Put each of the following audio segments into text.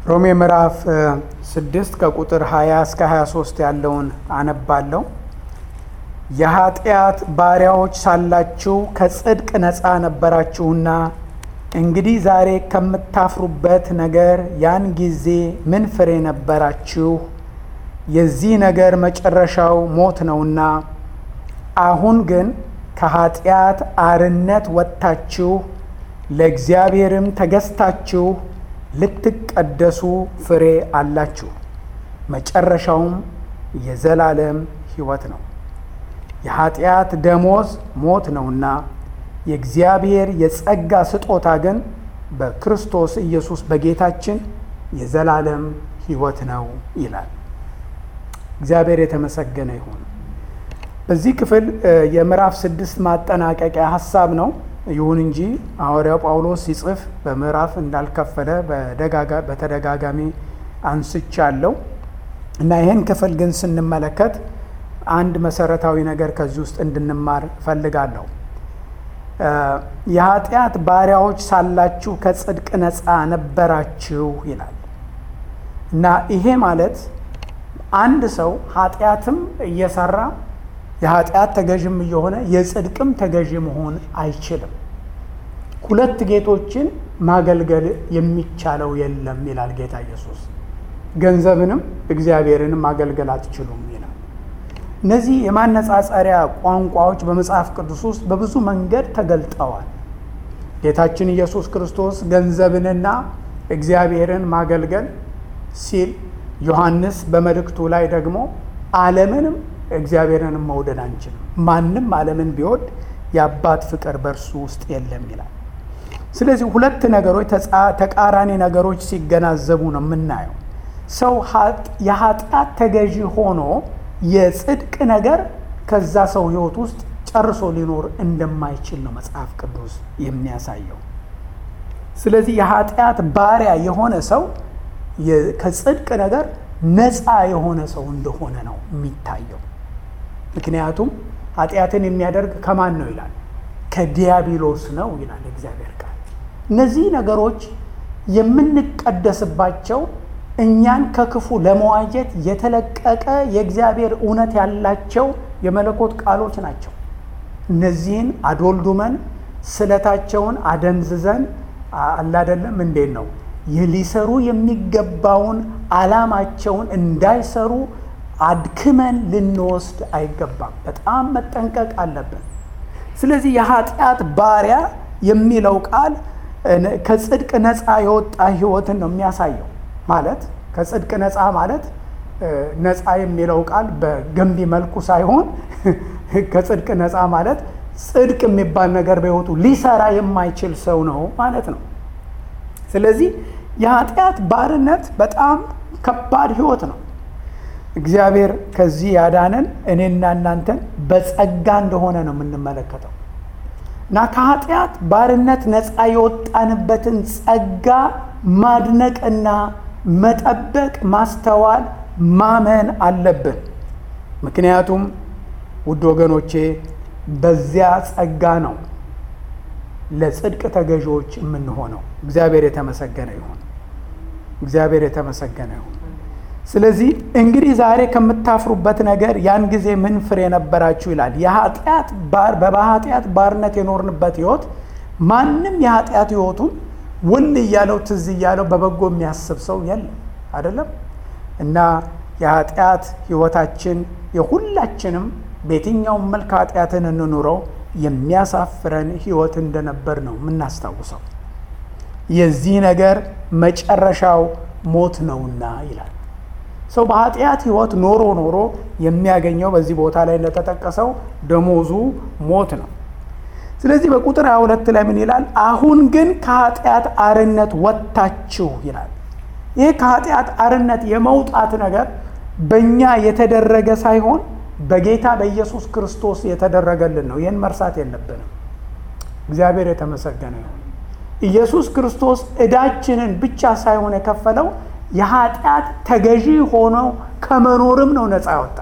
ሮሜ ምዕራፍ ስድስት ከቁጥር 20 እስከ 23 ያለውን አነባለሁ። የኃጢአት ባሪያዎች ሳላችሁ ከጽድቅ ነፃ ነበራችሁና እንግዲህ ዛሬ ከምታፍሩበት ነገር ያን ጊዜ ምን ፍሬ ነበራችሁ? የዚህ ነገር መጨረሻው ሞት ነውና፣ አሁን ግን ከኃጢአት አርነት ወጥታችሁ ለእግዚአብሔርም ተገዝታችሁ ልትቀደሱ ፍሬ አላችሁ። መጨረሻውም የዘላለም ሕይወት ነው። የኃጢአት ደሞዝ ሞት ነውና የእግዚአብሔር የጸጋ ስጦታ ግን በክርስቶስ ኢየሱስ በጌታችን የዘላለም ሕይወት ነው ይላል። እግዚአብሔር የተመሰገነ ይሁን። በዚህ ክፍል የምዕራፍ ስድስት ማጠናቀቂያ ሀሳብ ነው። ይሁን እንጂ ሐዋርያው ጳውሎስ ሲጽፍ በምዕራፍ እንዳልከፈለ በተደጋጋሚ አንስቻለሁ እና ይህን ክፍል ግን ስንመለከት አንድ መሰረታዊ ነገር ከዚህ ውስጥ እንድንማር እፈልጋለሁ። የኃጢአት ባሪያዎች ሳላችሁ ከጽድቅ ነፃ ነበራችሁ ይላል እና ይሄ ማለት አንድ ሰው ኃጢአትም እየሰራ የኃጢአት ተገዥም እየሆነ የጽድቅም ተገዥ መሆን አይችልም። ሁለት ጌቶችን ማገልገል የሚቻለው የለም ይላል ጌታ ኢየሱስ። ገንዘብንም እግዚአብሔርንም ማገልገል አትችሉም ይላል። እነዚህ የማነጻጸሪያ ቋንቋዎች በመጽሐፍ ቅዱስ ውስጥ በብዙ መንገድ ተገልጠዋል። ጌታችን ኢየሱስ ክርስቶስ ገንዘብንና እግዚአብሔርን ማገልገል ሲል፣ ዮሐንስ በመልእክቱ ላይ ደግሞ ዓለምንም እግዚአብሔርንም መውደድ አንችልም፣ ማንም ዓለምን ቢወድ የአባት ፍቅር በእርሱ ውስጥ የለም ይላል። ስለዚህ ሁለት ነገሮች ተቃራኒ ነገሮች ሲገናዘቡ ነው የምናየው። ሰው የኃጢአት ተገዢ ሆኖ የጽድቅ ነገር ከዛ ሰው ሕይወት ውስጥ ጨርሶ ሊኖር እንደማይችል ነው መጽሐፍ ቅዱስ የሚያሳየው። ስለዚህ የኃጢአት ባሪያ የሆነ ሰው ከጽድቅ ነገር ነፃ የሆነ ሰው እንደሆነ ነው የሚታየው። ምክንያቱም ኃጢአትን የሚያደርግ ከማን ነው ይላል? ከዲያብሎስ ነው ይላል እግዚአብሔር ቃል። እነዚህ ነገሮች የምንቀደስባቸው እኛን ከክፉ ለመዋጀት የተለቀቀ የእግዚአብሔር እውነት ያላቸው የመለኮት ቃሎች ናቸው። እነዚህን አዶልዱመን ስለታቸውን አደንዝዘን አላደለም እንዴት ነው ሊሰሩ የሚገባውን ዓላማቸውን እንዳይሰሩ አድክመን ልንወስድ አይገባም። በጣም መጠንቀቅ አለብን። ስለዚህ የኃጢአት ባሪያ የሚለው ቃል ከጽድቅ ነፃ የወጣ ሕይወትን ነው የሚያሳየው። ማለት ከጽድቅ ነፃ ማለት ነፃ የሚለው ቃል በገንቢ መልኩ ሳይሆን ከጽድቅ ነፃ ማለት ጽድቅ የሚባል ነገር በሕይወቱ ሊሰራ የማይችል ሰው ነው ማለት ነው። ስለዚህ የኃጢአት ባርነት በጣም ከባድ ሕይወት ነው። እግዚአብሔር ከዚህ ያዳነን እኔና እናንተን በጸጋ እንደሆነ ነው የምንመለከተው እና ከኃጢአት ባርነት ነፃ የወጣንበትን ጸጋ ማድነቅና መጠበቅ፣ ማስተዋል፣ ማመን አለብን። ምክንያቱም ውድ ወገኖቼ በዚያ ጸጋ ነው ለጽድቅ ተገዢዎች የምንሆነው። እግዚአብሔር የተመሰገነ ይሁን። እግዚአብሔር የተመሰገነ ይሁን። ስለዚህ እንግዲህ ዛሬ ከምታፍሩበት ነገር ያን ጊዜ ምን ፍሬ ነበራችሁ ይላል። የኃጢአት በኃጢአት ባርነት የኖርንበት ህይወት ማንም የኃጢአት ህይወቱን ውል እያለው ትዝ እያለው በበጎ የሚያስብ ሰው የለም አይደለም። እና የኃጢአት ህይወታችን የሁላችንም በየትኛውም መልክ ኃጢአትን እንኑረው የሚያሳፍረን ህይወት እንደነበር ነው የምናስታውሰው። የዚህ ነገር መጨረሻው ሞት ነውና ይላል። ሰው በኃጢአት ህይወት ኖሮ ኖሮ የሚያገኘው በዚህ ቦታ ላይ እንደተጠቀሰው ደሞዙ ሞት ነው። ስለዚህ በቁጥር 22 ላይ ምን ይላል? አሁን ግን ከኃጢአት አርነት ወጥታችሁ ይላል። ይህ ከኃጢአት አርነት የመውጣት ነገር በእኛ የተደረገ ሳይሆን በጌታ በኢየሱስ ክርስቶስ የተደረገልን ነው። ይህን መርሳት የለብንም። እግዚአብሔር የተመሰገነ ይሁን። ኢየሱስ ክርስቶስ ዕዳችንን ብቻ ሳይሆን የከፈለው የኃጢአት ተገዢ ሆነው ከመኖርም ነው ነፃ ያወጣ።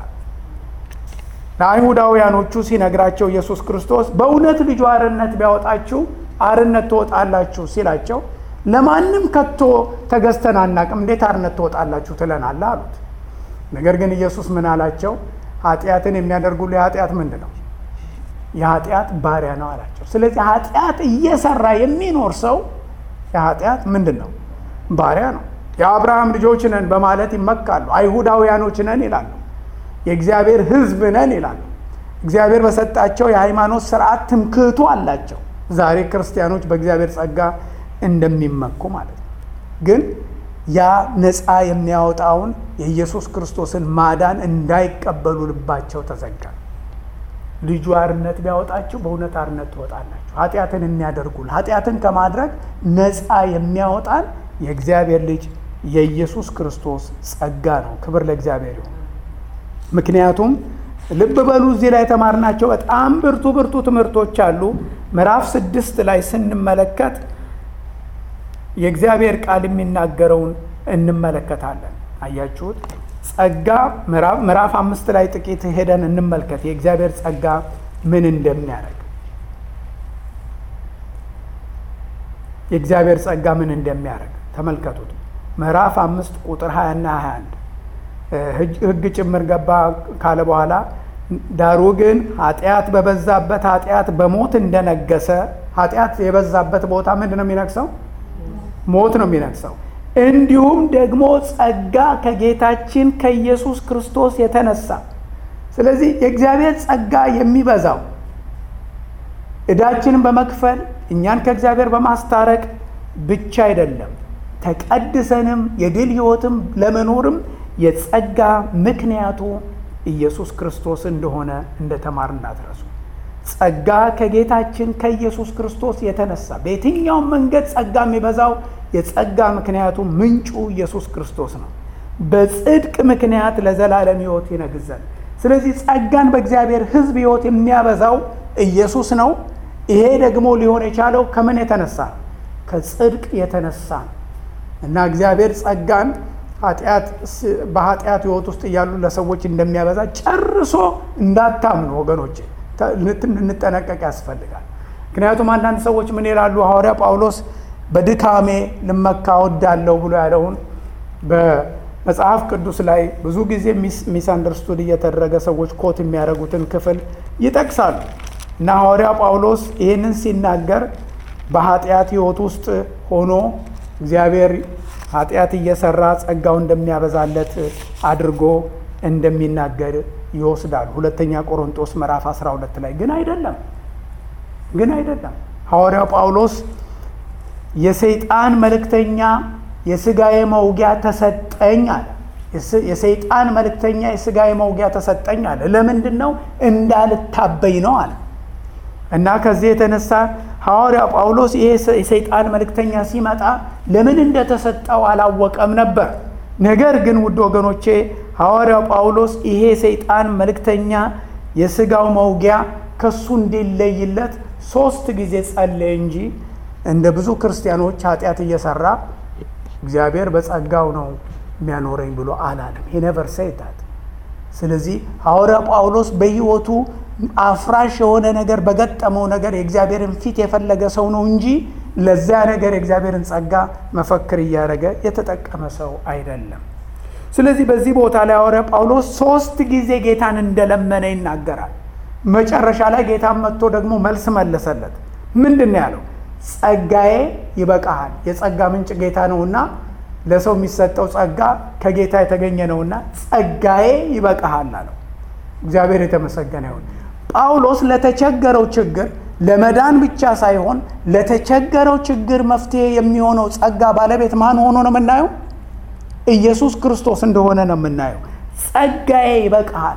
ለአይሁዳውያኖቹ ሲነግራቸው ኢየሱስ ክርስቶስ በእውነት ልጁ አርነት ቢያወጣችሁ አርነት ትወጣላችሁ ሲላቸው ለማንም ከቶ ተገዝተን አናቅም፣ እንዴት አርነት ትወጣላችሁ ትለናለህ አሉት። ነገር ግን ኢየሱስ ምን አላቸው? ኃጢአትን የሚያደርጉ የኃጢአት ምንድን ነው? የኃጢአት ባሪያ ነው አላቸው። ስለዚህ ኃጢአት እየሰራ የሚኖር ሰው የኃጢአት ምንድን ነው? ባሪያ ነው። የአብርሃም ልጆች ነን በማለት ይመካሉ። አይሁዳውያኖች ነን ይላሉ። የእግዚአብሔር ሕዝብ ነን ይላሉ። እግዚአብሔር በሰጣቸው የሃይማኖት ስርዓት ትምክህቱ አላቸው። ዛሬ ክርስቲያኖች በእግዚአብሔር ጸጋ እንደሚመኩ ማለት ነው። ግን ያ ነፃ የሚያወጣውን የኢየሱስ ክርስቶስን ማዳን እንዳይቀበሉ ልባቸው ተዘጋ። ልጁ አርነት ቢያወጣችሁ በእውነት አርነት ትወጣላችሁ። ኃጢአትን የሚያደርጉል ኃጢአትን ከማድረግ ነፃ የሚያወጣን የእግዚአብሔር ልጅ የኢየሱስ ክርስቶስ ጸጋ ነው። ክብር ለእግዚአብሔር ይሁን። ምክንያቱም ልብ በሉ እዚህ ላይ የተማርናቸው በጣም ብርቱ ብርቱ ትምህርቶች አሉ። ምዕራፍ ስድስት ላይ ስንመለከት የእግዚአብሔር ቃል የሚናገረውን እንመለከታለን። አያችሁት? ጸጋ ምዕራፍ አምስት ላይ ጥቂት ሄደን እንመልከት። የእግዚአብሔር ጸጋ ምን እንደሚያደርግ የእግዚአብሔር ጸጋ ምን እንደሚያደርግ ተመልከቱት። ምዕራፍ አምስት ቁጥር 20 እና 21 ሕግ ጭምር ገባ ካለ በኋላ ዳሩ ግን ኃጢአት በበዛበት ኃጢአት በሞት እንደነገሰ ኃጢአት የበዛበት ቦታ ምንድን ነው የሚነግሰው? ሞት ነው የሚነግሰው። እንዲሁም ደግሞ ጸጋ ከጌታችን ከኢየሱስ ክርስቶስ የተነሳ ስለዚህ የእግዚአብሔር ጸጋ የሚበዛው ዕዳችንን በመክፈል እኛን ከእግዚአብሔር በማስታረቅ ብቻ አይደለም። ተቀድሰንም የድል ሕይወትም ለመኖርም የጸጋ ምክንያቱ ኢየሱስ ክርስቶስ እንደሆነ እንደተማር እንዳትረሱ። ጸጋ ከጌታችን ከኢየሱስ ክርስቶስ የተነሳ በየትኛውም መንገድ ጸጋ የሚበዛው የጸጋ ምክንያቱ ምንጩ ኢየሱስ ክርስቶስ ነው። በጽድቅ ምክንያት ለዘላለም ሕይወት ይነግዘን። ስለዚህ ጸጋን በእግዚአብሔር ሕዝብ ሕይወት የሚያበዛው ኢየሱስ ነው። ይሄ ደግሞ ሊሆን የቻለው ከምን የተነሳ ከጽድቅ የተነሳ ነው እና እግዚአብሔር ጸጋን በኃጢአት ሕይወት ውስጥ እያሉ ለሰዎች እንደሚያበዛ ጨርሶ እንዳታምኑ ወገኖች ልንጠነቀቅ ያስፈልጋል። ምክንያቱም አንዳንድ ሰዎች ምን ይላሉ? ሐዋርያ ጳውሎስ በድካሜ ልመካ ወዳለሁ ብሎ ያለውን በመጽሐፍ ቅዱስ ላይ ብዙ ጊዜ ሚስ አንደርስቱድ እየተደረገ ሰዎች ኮት የሚያደርጉትን ክፍል ይጠቅሳሉ እና ሐዋርያ ጳውሎስ ይህንን ሲናገር በኃጢአት ሕይወት ውስጥ ሆኖ እግዚአብሔር ኃጢአት እየሰራ ጸጋው እንደሚያበዛለት አድርጎ እንደሚናገር ይወስዳሉ። ሁለተኛ ቆሮንጦስ ምዕራፍ 12 ላይ ግን አይደለም ግን አይደለም። ሐዋርያው ጳውሎስ የሰይጣን መልእክተኛ የስጋዬ መውጊያ ተሰጠኝ አለ። የሰይጣን መልእክተኛ የስጋዬ መውጊያ ተሰጠኝ አለ። ለምንድን ነው? እንዳልታበይ ነው አለ እና ከዚህ የተነሳ ሐዋርያ ጳውሎስ ይሄ የሰይጣን መልእክተኛ ሲመጣ ለምን እንደተሰጠው አላወቀም ነበር። ነገር ግን ውድ ወገኖቼ ሐዋርያው ጳውሎስ ይሄ ሰይጣን መልእክተኛ የስጋው መውጊያ ከሱ እንዲለይለት ሶስት ጊዜ ጸለየ እንጂ እንደ ብዙ ክርስቲያኖች ኃጢአት እየሰራ እግዚአብሔር በጸጋው ነው የሚያኖረኝ ብሎ አላለም። ሄነቨር ሴይታት። ስለዚህ ሐዋርያ ጳውሎስ በሕይወቱ አፍራሽ የሆነ ነገር በገጠመው ነገር የእግዚአብሔርን ፊት የፈለገ ሰው ነው እንጂ ለዚያ ነገር የእግዚአብሔርን ጸጋ መፈክር እያደረገ የተጠቀመ ሰው አይደለም። ስለዚህ በዚህ ቦታ ላይ ሐዋርያ ጳውሎስ ሶስት ጊዜ ጌታን እንደለመነ ይናገራል። መጨረሻ ላይ ጌታን መጥቶ ደግሞ መልስ መለሰለት። ምንድን ነው ያለው? ጸጋዬ ይበቃሃል። የጸጋ ምንጭ ጌታ ነውና ለሰው የሚሰጠው ጸጋ ከጌታ የተገኘ ነውና ጸጋዬ ይበቃሃል አለው። እግዚአብሔር የተመሰገነ ይሁን። ጳውሎስ ለተቸገረው ችግር ለመዳን ብቻ ሳይሆን ለተቸገረው ችግር መፍትሄ የሚሆነው ጸጋ ባለቤት ማን ሆኖ ነው የምናየው? ኢየሱስ ክርስቶስ እንደሆነ ነው የምናየው። ጸጋዬ ይበቃሃል።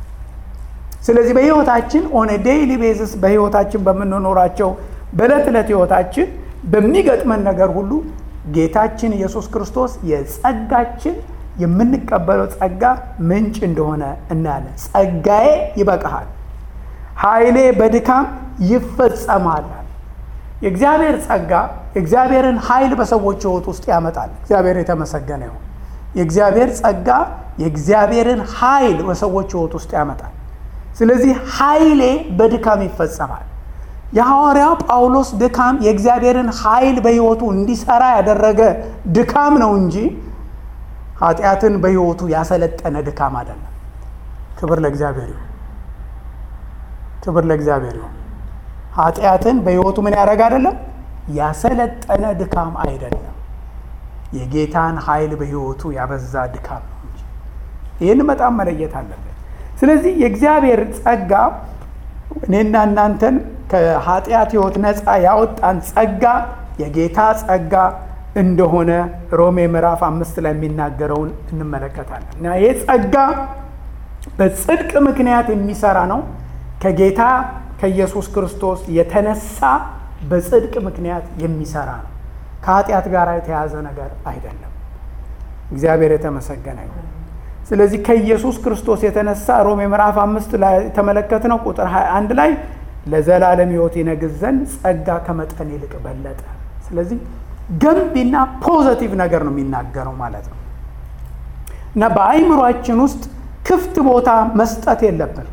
ስለዚህ በሕይወታችን ኦን ዴይሊ ቤዝስ በሕይወታችን በምንኖራቸው በዕለት ዕለት ሕይወታችን በሚገጥመን ነገር ሁሉ ጌታችን ኢየሱስ ክርስቶስ የጸጋችን የምንቀበለው ጸጋ ምንጭ እንደሆነ እናያለን። ጸጋዬ ይበቃሃል፣ ኃይሌ በድካም ይፈጸማል። የእግዚአብሔር ጸጋ የእግዚአብሔርን ኃይል በሰዎች ሕይወት ውስጥ ያመጣል። እግዚአብሔር የተመሰገነ ይሁን። የእግዚአብሔር ጸጋ የእግዚአብሔርን ኃይል በሰዎች ሕይወት ውስጥ ያመጣል። ስለዚህ ኃይሌ በድካም ይፈጸማል። የሐዋርያው ጳውሎስ ድካም የእግዚአብሔርን ኃይል በሕይወቱ እንዲሰራ ያደረገ ድካም ነው እንጂ ኃጢአትን በሕይወቱ ያሰለጠነ ድካም አይደለም። ክብር ለእግዚአብሔር ይሁን። ክብር ለእግዚአብሔር ይሁን። ኃጢአትን በሕይወቱ ምን ያደረገ አይደለም፣ ያሰለጠነ ድካም አይደለም። የጌታን ኃይል በሕይወቱ ያበዛ ድካም ነው እንጂ ይህን በጣም መለየት አለበት። ስለዚህ የእግዚአብሔር ጸጋ እኔና እናንተን ከኃጢአት ሕይወት ነፃ ያወጣን ጸጋ የጌታ ጸጋ እንደሆነ ሮሜ ምዕራፍ አምስት ላይ የሚናገረውን እንመለከታለን እና ይህ ጸጋ በጽድቅ ምክንያት የሚሰራ ነው። ከጌታ ከኢየሱስ ክርስቶስ የተነሳ በጽድቅ ምክንያት የሚሰራ ነው። ከኃጢአት ጋር የተያዘ ነገር አይደለም። እግዚአብሔር የተመሰገነ ይሁን። ስለዚህ ከኢየሱስ ክርስቶስ የተነሳ ሮሜ ምዕራፍ አምስት ላይ የተመለከትነው ቁጥር 21 ላይ ለዘላለም ሕይወት ይነግስ ዘንድ ጸጋ ከመጠን ይልቅ በለጠ። ስለዚህ ገንቢና ፖዘቲቭ ነገር ነው የሚናገረው ማለት ነው እና በአይምሯችን ውስጥ ክፍት ቦታ መስጠት የለብን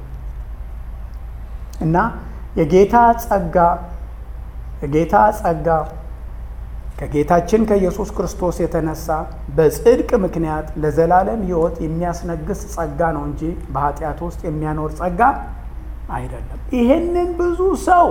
እና የጌታ ጸጋ የጌታ ጸጋ ከጌታችን ከኢየሱስ ክርስቶስ የተነሳ በጽድቅ ምክንያት ለዘላለም ሕይወት የሚያስነግስ ጸጋ ነው እንጂ በኃጢአት ውስጥ የሚያኖር ጸጋ አይደለም። ይሄንን ብዙ ሰው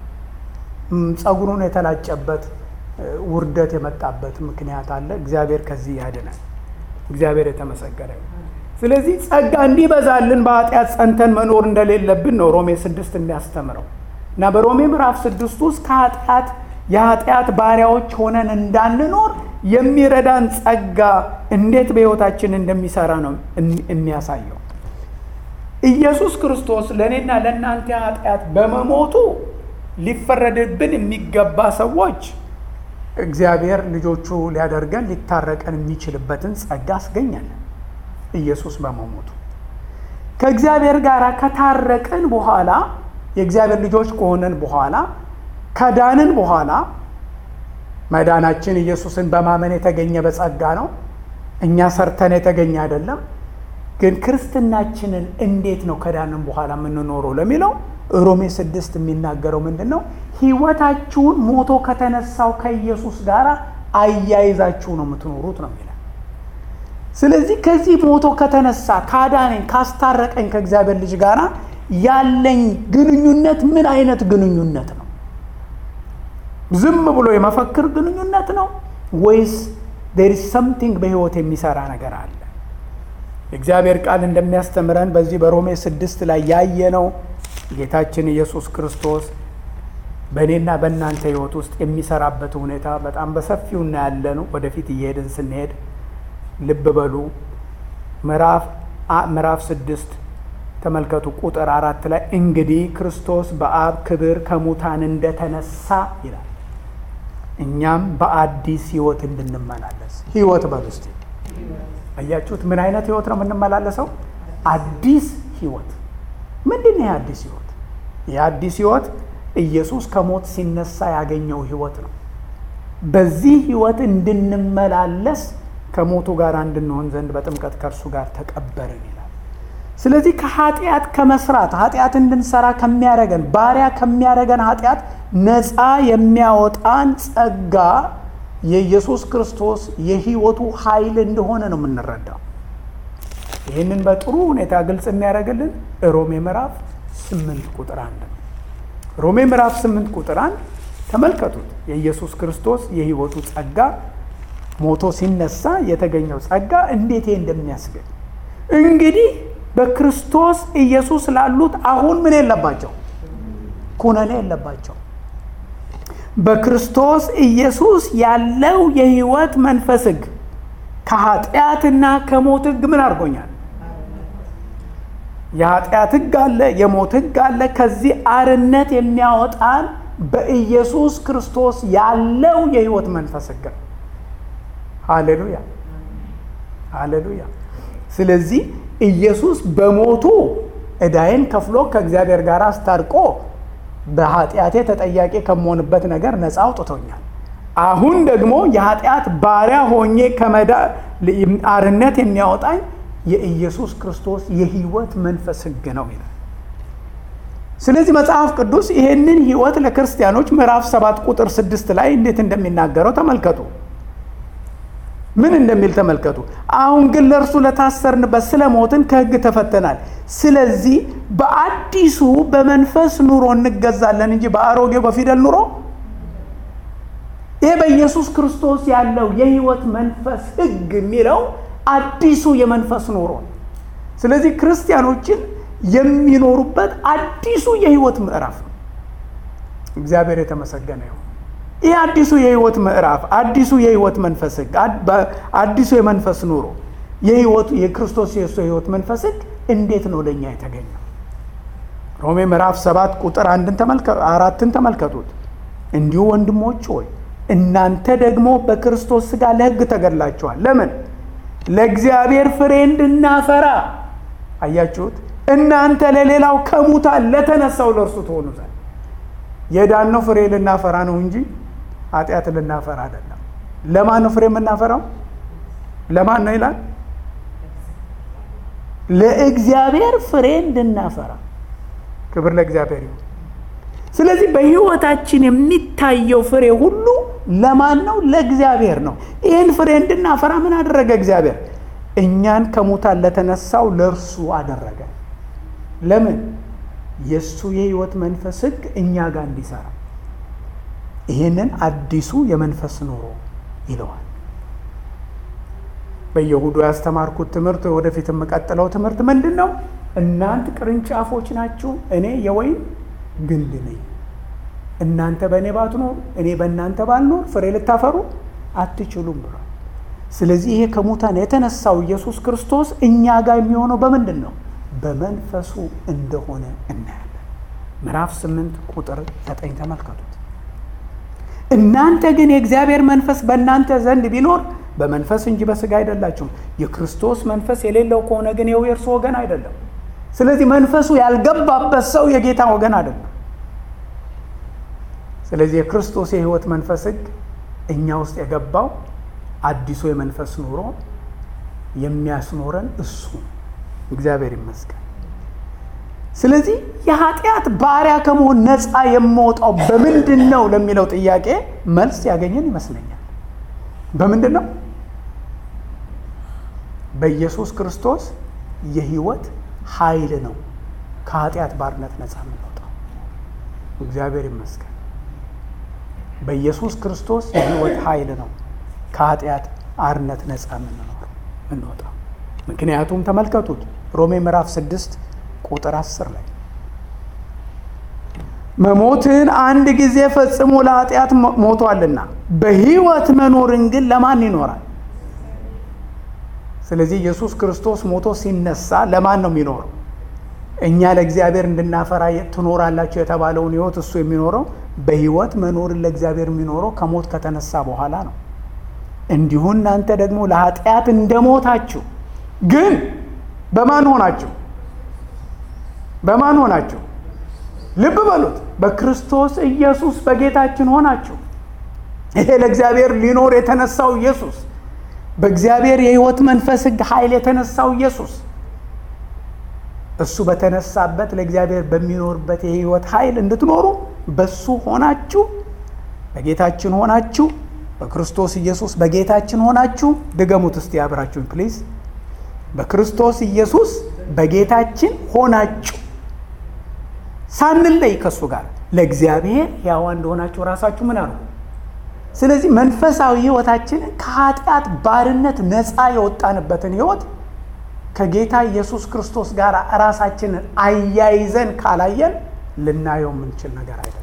ጸጉሩን የተላጨበት ውርደት የመጣበት ምክንያት አለ። እግዚአብሔር ከዚህ ያድነን። እግዚአብሔር የተመሰገነ ስለዚህ ጸጋ እንዲበዛልን በኃጢአት ጸንተን መኖር እንደሌለብን ነው ሮሜ ስድስት የሚያስተምረው እና በሮሜ ምዕራፍ ስድስት ውስጥ ከኃጢአት የኃጢአት ባሪያዎች ሆነን እንዳንኖር የሚረዳን ጸጋ እንዴት በሕይወታችን እንደሚሰራ ነው የሚያሳየው። ኢየሱስ ክርስቶስ ለእኔና ለእናንተ ኃጢአት በመሞቱ ሊፈረድብን የሚገባ ሰዎች እግዚአብሔር ልጆቹ ሊያደርገን ሊታረቀን የሚችልበትን ጸጋ አስገኛለን። ኢየሱስ በመሞቱ ከእግዚአብሔር ጋር ከታረቅን በኋላ የእግዚአብሔር ልጆች ከሆነን በኋላ ከዳንን በኋላ መዳናችን ኢየሱስን በማመን የተገኘ በጸጋ ነው። እኛ ሰርተን የተገኘ አይደለም። ግን ክርስትናችንን እንዴት ነው ከዳንን በኋላ የምንኖረው ለሚለው ሮሜ ስድስት የሚናገረው ምንድን ነው? ሕይወታችሁን ሞቶ ከተነሳው ከኢየሱስ ጋር አያይዛችሁ ነው የምትኖሩት ነው የሚለው። ስለዚህ ከዚህ ሞቶ ከተነሳ ካዳነኝ ካስታረቀኝ ከእግዚአብሔር ልጅ ጋር ያለኝ ግንኙነት ምን አይነት ግንኙነት ነው? ዝም ብሎ የመፈክር ግንኙነት ነው ወይስ ዴር ኢዝ ሰምቲንግ በሕይወት የሚሰራ ነገር አለ? የእግዚአብሔር ቃል እንደሚያስተምረን በዚህ በሮሜ ስድስት ላይ ያየነው ጌታችን ኢየሱስ ክርስቶስ በእኔና በእናንተ ሕይወት ውስጥ የሚሰራበት ሁኔታ በጣም በሰፊው እናያለን። ወደፊት እየሄድን ስንሄድ ልብ በሉ። ምዕራፍ ስድስት ተመልከቱ ቁጥር አራት ላይ እንግዲህ ክርስቶስ በአብ ክብር ከሙታን እንደተነሳ ይላል እኛም በአዲስ ሕይወት እንድንመላለስ ሕይወት በል ውስጥ አያችሁት? ምን አይነት ሕይወት ነው የምንመላለሰው? አዲስ ሕይወት ምንድን ነው? የአዲስ ሕይወት የአዲስ ሕይወት ኢየሱስ ከሞት ሲነሳ ያገኘው ሕይወት ነው። በዚህ ሕይወት እንድንመላለስ ከሞቱ ጋር እንድንሆን ዘንድ በጥምቀት ከእርሱ ጋር ተቀበርን ይላል። ስለዚህ ከኃጢአት ከመስራት ኃጢአት እንድንሰራ ከሚያደርገን ባሪያ ከሚያደርገን ኃጢአት ነፃ የሚያወጣን ጸጋ የኢየሱስ ክርስቶስ የሕይወቱ ኃይል እንደሆነ ነው የምንረዳው። ይህንን በጥሩ ሁኔታ ግልጽ የሚያደርግልን ሮሜ ምዕራፍ ስምንት ቁጥር አንድ ነው። ሮሜ ምዕራፍ ስምንት ቁጥር አንድ ተመልከቱት። የኢየሱስ ክርስቶስ የሕይወቱ ጸጋ ሞቶ ሲነሳ የተገኘው ጸጋ እንዴት እንደሚያስገኝ እንግዲህ በክርስቶስ ኢየሱስ ላሉት አሁን ምን የለባቸው? ኩነኔ የለባቸው። በክርስቶስ ኢየሱስ ያለው የሕይወት መንፈስ ሕግ ከኃጢአትና ከሞት ሕግ ምን አድርጎኛል? የኃጢአት ሕግ አለ፣ የሞት ሕግ አለ። ከዚህ አርነት የሚያወጣን በኢየሱስ ክርስቶስ ያለው የሕይወት መንፈስ ሕግ ነው። ሃሌሉያ ሃሌሉያ። ስለዚህ ኢየሱስ በሞቱ ዕዳዬን ከፍሎ ከእግዚአብሔር ጋር አስታርቆ በኃጢአቴ ተጠያቂ ከመሆንበት ነገር ነፃ አውጥቶኛል። አሁን ደግሞ የኃጢአት ባሪያ ሆኜ ከመዳ አርነት የሚያወጣኝ የኢየሱስ ክርስቶስ የሕይወት መንፈስ ሕግ ነው ይላል። ስለዚህ መጽሐፍ ቅዱስ ይሄንን ህይወት ለክርስቲያኖች ምዕራፍ ሰባት ቁጥር ስድስት ላይ እንዴት እንደሚናገረው ተመልከቱ። ምን እንደሚል ተመልከቱ። አሁን ግን ለእርሱ ለታሰርንበት ስለ ሞትን ከህግ ተፈተናል። ስለዚህ በአዲሱ በመንፈስ ኑሮ እንገዛለን እንጂ በአሮጌው በፊደል ኑሮ ይሄ በኢየሱስ ክርስቶስ ያለው የህይወት መንፈስ ህግ የሚለው አዲሱ የመንፈስ ኑሮ ነው። ስለዚህ ክርስቲያኖችን የሚኖሩበት አዲሱ የህይወት ምዕራፍ ነው። እግዚአብሔር የተመሰገነ ይሁን። ይህ አዲሱ የህይወት ምዕራፍ፣ አዲሱ የህይወት መንፈስ ህግ፣ አዲሱ የመንፈስ ኑሮ የህይወቱ የክርስቶስ የሱ የህይወት መንፈስ ህግ እንዴት ነው ለእኛ የተገኘው? ሮሜ ምዕራፍ ሰባት ቁጥር አንድን አራትን ተመልከቱት። እንዲሁ ወንድሞች ሆይ እናንተ ደግሞ በክርስቶስ ሥጋ ለህግ ተገድላችኋል። ለምን? ለእግዚአብሔር ፍሬ እንድናፈራ። አያችሁት? እናንተ ለሌላው ከሙታን ለተነሳው ለእርሱ ትሆኑ ዘንድ የዳነው ፍሬ ልናፈራ ነው እንጂ ኃጢአት ልናፈራ አይደለም። ለማን ነው ፍሬ የምናፈራው? ለማን ነው ይላል? ለእግዚአብሔር ፍሬ እንድናፈራ። ክብር ለእግዚአብሔር ይሁን። ስለዚህ በህይወታችን የሚታየው ፍሬ ሁሉ ለማን ነው? ለእግዚአብሔር ነው። ይህን ፍሬ እንድናፈራ ምን አደረገ እግዚአብሔር? እኛን ከሙታን ለተነሳው ለእርሱ አደረገ። ለምን? የእሱ የህይወት መንፈስ ህግ እኛ ጋር እንዲሰራ። ይህንን አዲሱ የመንፈስ ኑሮ ይለዋል። በየሁዱ ያስተማርኩት ትምህርት ወደፊት የምቀጥለው ትምህርት ምንድን ነው? እናንት ቅርንጫፎች ናችሁ፣ እኔ የወይን ግንድ ነኝ። እናንተ በእኔ ባትኖር እኔ በእናንተ ባልኖር ፍሬ ልታፈሩ አትችሉም ብሏል። ስለዚህ ይሄ ከሙታን የተነሳው ኢየሱስ ክርስቶስ እኛ ጋር የሚሆነው በምንድን ነው? በመንፈሱ እንደሆነ እናያለን። ምዕራፍ ስምንት ቁጥር ዘጠኝ ተመልከቱት። እናንተ ግን የእግዚአብሔር መንፈስ በእናንተ ዘንድ ቢኖር በመንፈስ እንጂ በስጋ አይደላችሁም። የክርስቶስ መንፈስ የሌለው ከሆነ ግን ይኸው የእርሱ ወገን አይደለም። ስለዚህ መንፈሱ ያልገባበት ሰው የጌታ ወገን አይደለም። ስለዚህ የክርስቶስ የህይወት መንፈስ ህግ እኛ ውስጥ የገባው አዲሱ የመንፈስ ኑሮ የሚያስኖረን እሱ እግዚአብሔር ይመስገን። ስለዚህ የኃጢአት ባሪያ ከመሆን ነፃ የምወጣው በምንድን ነው ለሚለው ጥያቄ መልስ ያገኘን ይመስለኛል። በምንድን ነው? በኢየሱስ ክርስቶስ የህይወት ኃይል ነው ከኃጢአት ባርነት ነፃ የምንወጣው። እግዚአብሔር ይመስገን። በኢየሱስ ክርስቶስ የህይወት ኃይል ነው ከኃጢአት አርነት ነፃ የምንወጣው። ምክንያቱም ተመልከቱት ሮሜ ምዕራፍ ስድስት ቁጥር አስር ላይ መሞትን አንድ ጊዜ ፈጽሞ ለኃጢአት ሞቷልና በህይወት መኖርን ግን ለማን ይኖራል? ስለዚህ ኢየሱስ ክርስቶስ ሞቶ ሲነሳ ለማን ነው የሚኖረው? እኛ ለእግዚአብሔር እንድናፈራ ትኖራላችሁ የተባለውን ህይወት እሱ የሚኖረው በህይወት መኖርን ለእግዚአብሔር የሚኖረው ከሞት ከተነሳ በኋላ ነው። እንዲሁ እናንተ ደግሞ ለኃጢአት እንደሞታችሁ ግን በማን ሆናችሁ? በማን ሆናችሁ? ልብ በሉት። በክርስቶስ ኢየሱስ በጌታችን ሆናችሁ። ይሄ ለእግዚአብሔር ሊኖር የተነሳው ኢየሱስ፣ በእግዚአብሔር የህይወት መንፈስ ህግ ኃይል የተነሳው ኢየሱስ እሱ በተነሳበት ለእግዚአብሔር በሚኖርበት የህይወት ኃይል እንድትኖሩ በሱ ሆናችሁ በጌታችን ሆናችሁ በክርስቶስ ኢየሱስ በጌታችን ሆናችሁ ድገሙት እስቲ አብራችሁን ፕሊዝ። በክርስቶስ ኢየሱስ በጌታችን ሆናችሁ ሳንለይ ከእሱ ጋር ለእግዚአብሔር ሕያዋን እንደሆናችሁ ራሳችሁ ምን አሉ። ስለዚህ መንፈሳዊ ህይወታችንን ከኃጢአት ባርነት ነፃ የወጣንበትን ህይወት ከጌታ ኢየሱስ ክርስቶስ ጋር ራሳችንን አያይዘን ካላየን ልናየው የምንችል ነገር አይደለም።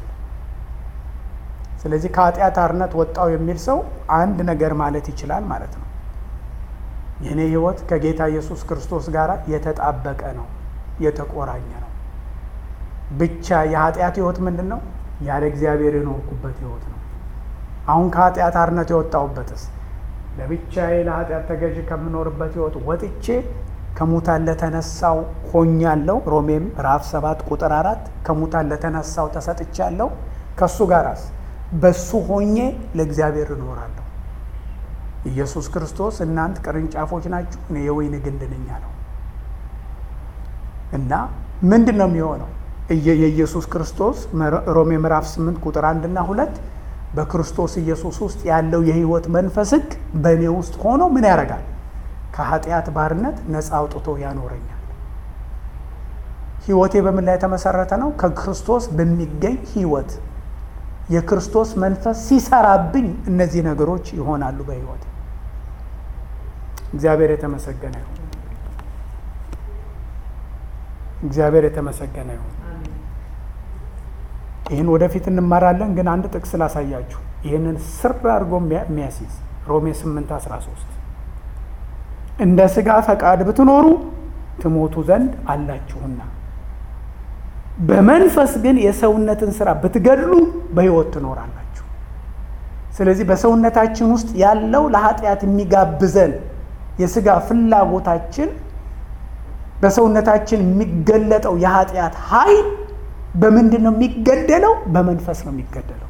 ስለዚህ ከኃጢአት አርነት ወጣው የሚል ሰው አንድ ነገር ማለት ይችላል ማለት ነው። የእኔ ህይወት ከጌታ ኢየሱስ ክርስቶስ ጋር የተጣበቀ ነው፣ የተቆራኘ ነው። ብቻ የኃጢአት ህይወት ምንድን ነው? ያለ እግዚአብሔር የኖርኩበት ህይወት ነው። አሁን ከኃጢአት አርነት የወጣሁበትስ ለብቻዬ ለኃጢአት ተገዥ ከምኖርበት ህይወት ወጥቼ ከሙታን ለተነሳው ሆኛለሁ። ሮሜም ምዕራፍ ሰባት ቁጥር አራት ከሙታን ለተነሳው ተሰጥቻለሁ። ከእሱ ጋራስ በሱ ሆኜ ለእግዚአብሔር እኖራለሁ። ኢየሱስ ክርስቶስ እናንት ቅርንጫፎች ናችሁ፣ እኔ የወይን ግንድ ነኝ አለው እና ምንድን ነው የሚሆነው? የኢየሱስ ክርስቶስ ሮሜ ምዕራፍ 8 ቁጥር አንድ እና ሁለት በክርስቶስ ኢየሱስ ውስጥ ያለው የህይወት መንፈስ ህግ በእኔ ውስጥ ሆኖ ምን ያደርጋል? ከኃጢአት ባርነት ነፃ አውጥቶ ያኖረኛል። ህይወቴ በምን ላይ የተመሰረተ ነው? ከክርስቶስ በሚገኝ ህይወት የክርስቶስ መንፈስ ሲሰራብኝ እነዚህ ነገሮች ይሆናሉ በህይወት። እግዚአብሔር የተመሰገነ ይሁን። እግዚአብሔር የተመሰገነ ይሁን። ይህን ወደፊት እንማራለን፣ ግን አንድ ጥቅስ ላሳያችሁ። ይህንን ስር አድርጎ የሚያስይዝ ሮሜ 8 13 እንደ ሥጋ ፈቃድ ብትኖሩ ትሞቱ ዘንድ አላችሁና በመንፈስ ግን የሰውነትን ስራ ብትገድሉ በሕይወት ትኖራላችሁ። ስለዚህ በሰውነታችን ውስጥ ያለው ለኃጢአት የሚጋብዘን የሥጋ ፍላጎታችን በሰውነታችን የሚገለጠው የኃጢአት ኃይል በምንድን ነው የሚገደለው? በመንፈስ ነው የሚገደለው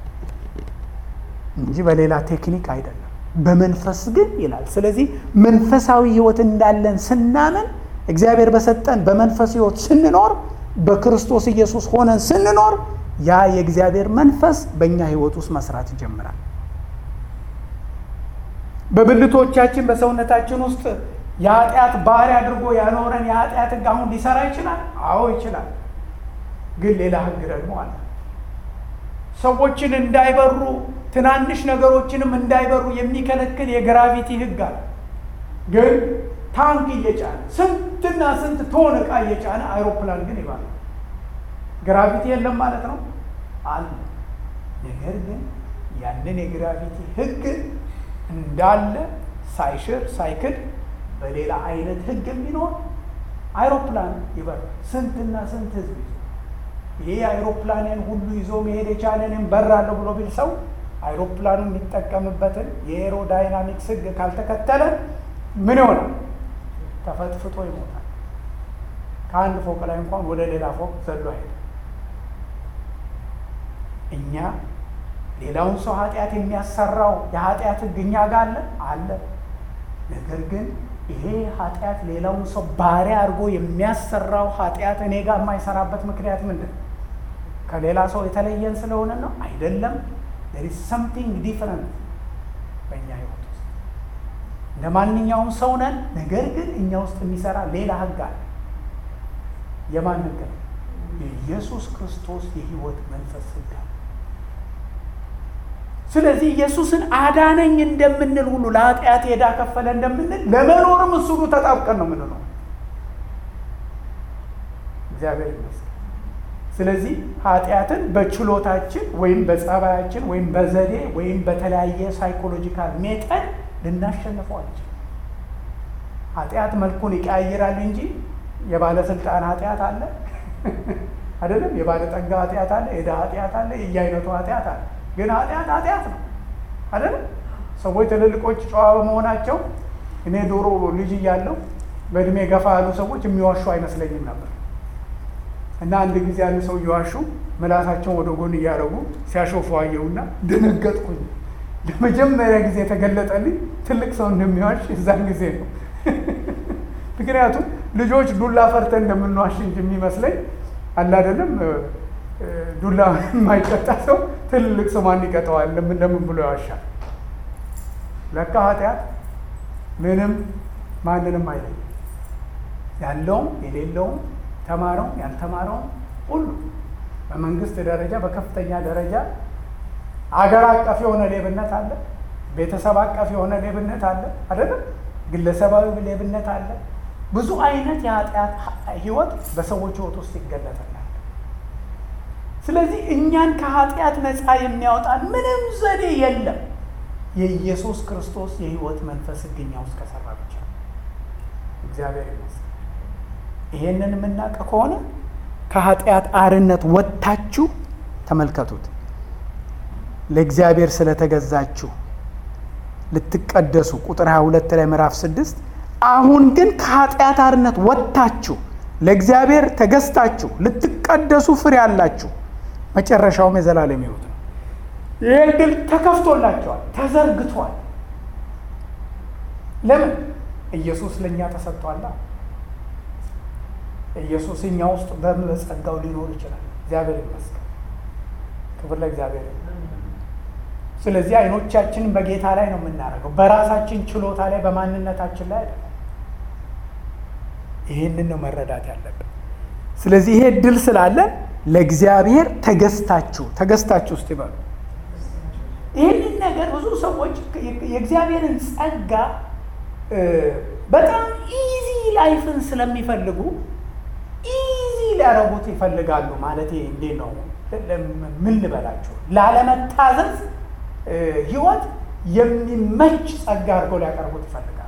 እንጂ በሌላ ቴክኒክ አይደለም። በመንፈስ ግን ይላል። ስለዚህ መንፈሳዊ ሕይወት እንዳለን ስናምን እግዚአብሔር በሰጠን በመንፈስ ሕይወት ስንኖር በክርስቶስ ኢየሱስ ሆነን ስንኖር ያ የእግዚአብሔር መንፈስ በእኛ ሕይወት ውስጥ መስራት ይጀምራል። በብልቶቻችን በሰውነታችን ውስጥ የኃጢአት ባሪያ አድርጎ ያኖረን የኃጢአት ሕግ አሁን ሊሰራ ይችላል? አዎ ይችላል። ግን ሌላ ሕግ ደግሞ አለ። ሰዎችን እንዳይበሩ ትናንሽ ነገሮችንም እንዳይበሩ የሚከለክል የግራቪቲ ሕግ አለ። ግን ታንክ እየጫነ ስንትና ስንት ቶን ዕቃ እየጫነ አይሮፕላን ግን ይባላል። ግራቪቲ የለም ማለት ነው አለ። ነገር ግን ያንን የግራቪቲ ሕግ እንዳለ ሳይሽር ሳይክድ በሌላ አይነት ሕግ የሚኖር አይሮፕላን ይበራል። ስንትና ስንት ህዝብ ይዞ ይሄ አይሮፕላንን ሁሉ ይዞ መሄድ የቻለንን በራለሁ ብሎ ቢል ሰው አይሮፕላኑ የሚጠቀምበትን የኤሮዳይናሚክስ ሕግ ካልተከተለ ምን ይሆናል? ተፈጥፍጦ ይሞታል። ከአንድ ፎቅ ላይ እንኳን ወደ ሌላ ፎቅ ዘሎ አይሄድም። እኛ ሌላውን ሰው ኃጢአት የሚያሰራው የኃጢአት ሕግ እኛ ጋር አለ አለ። ነገር ግን ይሄ ኃጢአት ሌላውን ሰው ባሪያ አድርጎ የሚያሰራው ኃጢአት እኔ ጋር የማይሰራበት ምክንያት ምንድን ነው? ከሌላ ሰው የተለየን ስለሆነ ነው? አይደለም። there is something different በእኛ ህይወት ውስጥ እንደ ማንኛውም ሰው ነን። ነገር ግን እኛ ውስጥ የሚሰራ ሌላ ህግ አለ። የማን ህግ ነው? የኢየሱስ ክርስቶስ የህይወት መንፈስ ህግ አለ። ስለዚህ ኢየሱስን አዳነኝ እንደምንል ሁሉ ለኃጢአት ዕዳ ከፈለ እንደምንል ለመኖርም እሱኑ ተጣብቀን ነው የምንለው። እግዚአብሔር ይመስገን። ስለዚህ ኃጢአትን በችሎታችን ወይም በጸባያችን ወይም በዘዴ ወይም በተለያየ ሳይኮሎጂካል ሜተድ ልናሸንፈው አንችልም። ኃጢአት መልኩን ይቀያይራል እንጂ የባለስልጣን ኃጢአት አለ አይደለም። የባለጠጋ ኃጢአት አለ፣ የድሃ ኃጢአት አለ፣ የየአይነቱ ኃጢአት አለ። ግን ኃጢአት ኃጢአት ነው አይደለም። ሰዎች ትልልቆች ጨዋ በመሆናቸው እኔ ዶሮ ልጅ እያለሁ በእድሜ ገፋ ያሉ ሰዎች የሚዋሹ አይመስለኝም ነበር እና አንድ ጊዜ አንድ ሰው እየዋሹ ምላሳቸውን ወደ ጎን እያደረጉ ሲያሾፉ አየሁና ደነገጥኩኝ። ለመጀመሪያ ጊዜ የተገለጠልኝ ትልቅ ሰው እንደሚዋሽ እዛን ጊዜ ነው። ምክንያቱም ልጆች ዱላ ፈርተን እንደምንዋሽ እንጂ የሚመስለኝ አለ አይደለም። ዱላ የማይቀጣ ሰው ትልቅ ሰው ማን ይቀጠዋል? ለምን ለምን ብሎ ያዋሻል? ለካ ኃጢአት ምንም ማንንም አይለኝም። ያለውም የሌለውም ተማረውም ያልተማረውም ሁሉ በመንግስት ደረጃ በከፍተኛ ደረጃ አገር አቀፍ የሆነ ሌብነት አለ። ቤተሰብ አቀፍ የሆነ ሌብነት አለ አይደለም። ግለሰባዊ ሌብነት አለ። ብዙ አይነት የኃጢአት ህይወት በሰዎች ህይወት ውስጥ ይገለጣል። ስለዚህ እኛን ከኃጢአት ነፃ የሚያወጣን ምንም ዘዴ የለም። የኢየሱስ ክርስቶስ የህይወት መንፈስ ህግኛ ውስጥ ከሰራ ብቻ እግዚአብሔር ይመስገን። ይሄንን የምናውቅ ከሆነ ከኃጢአት አርነት ወጥታችሁ ተመልከቱት። ለእግዚአብሔር ስለተገዛችሁ ልትቀደሱ ቁጥር 22 ላይ ምዕራፍ 6 አሁን ግን ከኃጢአት አርነት ወጥታችሁ ለእግዚአብሔር ተገዝታችሁ ልትቀደሱ ፍሬ አላችሁ፣ መጨረሻውም የዘላለም ህይወት ነው። ይህ ዕድል ተከፍቶላቸዋል፣ ተዘርግቷል። ለምን? ኢየሱስ ለእኛ ተሰጥቷላ። ኢየሱስ እኛ ውስጥ በጸጋው ሊኖር ይችላል። እግዚአብሔር ይመስገን። ክብር ለእግዚአብሔር። ስለዚህ አይኖቻችንን በጌታ ላይ ነው የምናደርገው፣ በራሳችን ችሎታ ላይ በማንነታችን ላይ አይደለም። ይህንን ነው መረዳት ያለብን። ስለዚህ ይሄ እድል ስላለን ለእግዚአብሔር ተገዝታችሁ ተገዝታችሁ ውስጥ ይበሉ። ይህንን ነገር ብዙ ሰዎች የእግዚአብሔርን ጸጋ በጣም ኢዚ ላይፍን ስለሚፈልጉ ኢዚ ሊያደርጉት ይፈልጋሉ። ማለት እንዴት ነው? ምን ልበላችሁ? ላለመታዘዝ ህይወት የሚመች ጸጋ አድርገው ሊያቀርቡት ይፈልጋሉ።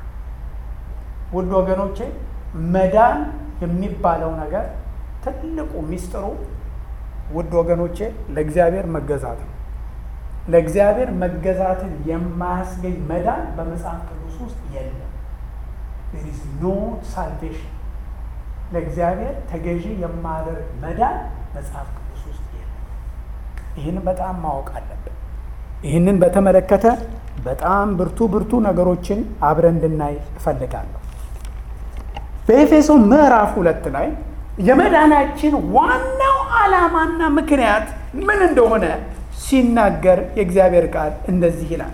ውድ ወገኖቼ መዳን የሚባለው ነገር ትልቁ ሚስጥሩ ውድ ወገኖቼ ለእግዚአብሔር መገዛት ነው። ለእግዚአብሔር መገዛትን የማያስገኝ መዳን በመጽሐፍ ቅዱስ ውስጥ የለም። ዝ ኖ ሳልቬሽን ለእግዚአብሔር ተገዢ የማያደርግ መዳን መጽሐፍ ቅዱስ ውስጥ የለም። ይህንን በጣም ማወቅ አለብን። ይህንን በተመለከተ በጣም ብርቱ ብርቱ ነገሮችን አብረን እንድናይ እፈልጋለሁ። በኤፌሶ ምዕራፍ ሁለት ላይ የመዳናችን ዋናው ዓላማና ምክንያት ምን እንደሆነ ሲናገር የእግዚአብሔር ቃል እንደዚህ ይላል።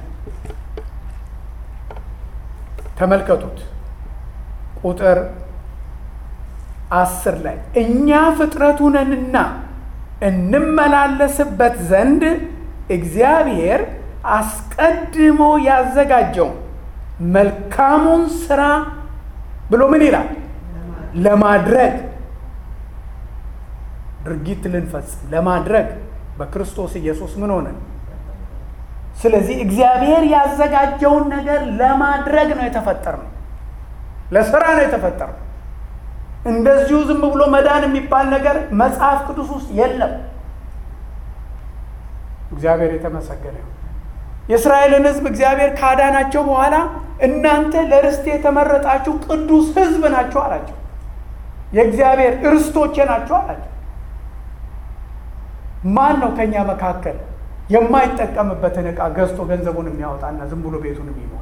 ተመልከቱት ቁጥር አስር ላይ እኛ ፍጥረቱ ነንና እንመላለስበት ዘንድ እግዚአብሔር አስቀድሞ ያዘጋጀውን መልካሙን ስራ ብሎ ምን ይላል? ለማድረግ ድርጊት ልንፈጽም ለማድረግ በክርስቶስ ኢየሱስ ምን ሆነን። ስለዚህ እግዚአብሔር ያዘጋጀውን ነገር ለማድረግ ነው የተፈጠርነው፣ ለስራ ነው የተፈጠርነው። እንደዚሁ ዝም ብሎ መዳን የሚባል ነገር መጽሐፍ ቅዱስ ውስጥ የለም። እግዚአብሔር የተመሰገነ ይሁን። የእስራኤልን ሕዝብ እግዚአብሔር ካዳናቸው በኋላ እናንተ ለርስት የተመረጣችሁ ቅዱስ ሕዝብ ናቸው አላቸው። የእግዚአብሔር እርስቶቼ ናቸው አላቸው። ማን ነው ከእኛ መካከል የማይጠቀምበትን ዕቃ ገዝቶ ገንዘቡን የሚያወጣና ዝም ብሎ ቤቱን የሚሞላ?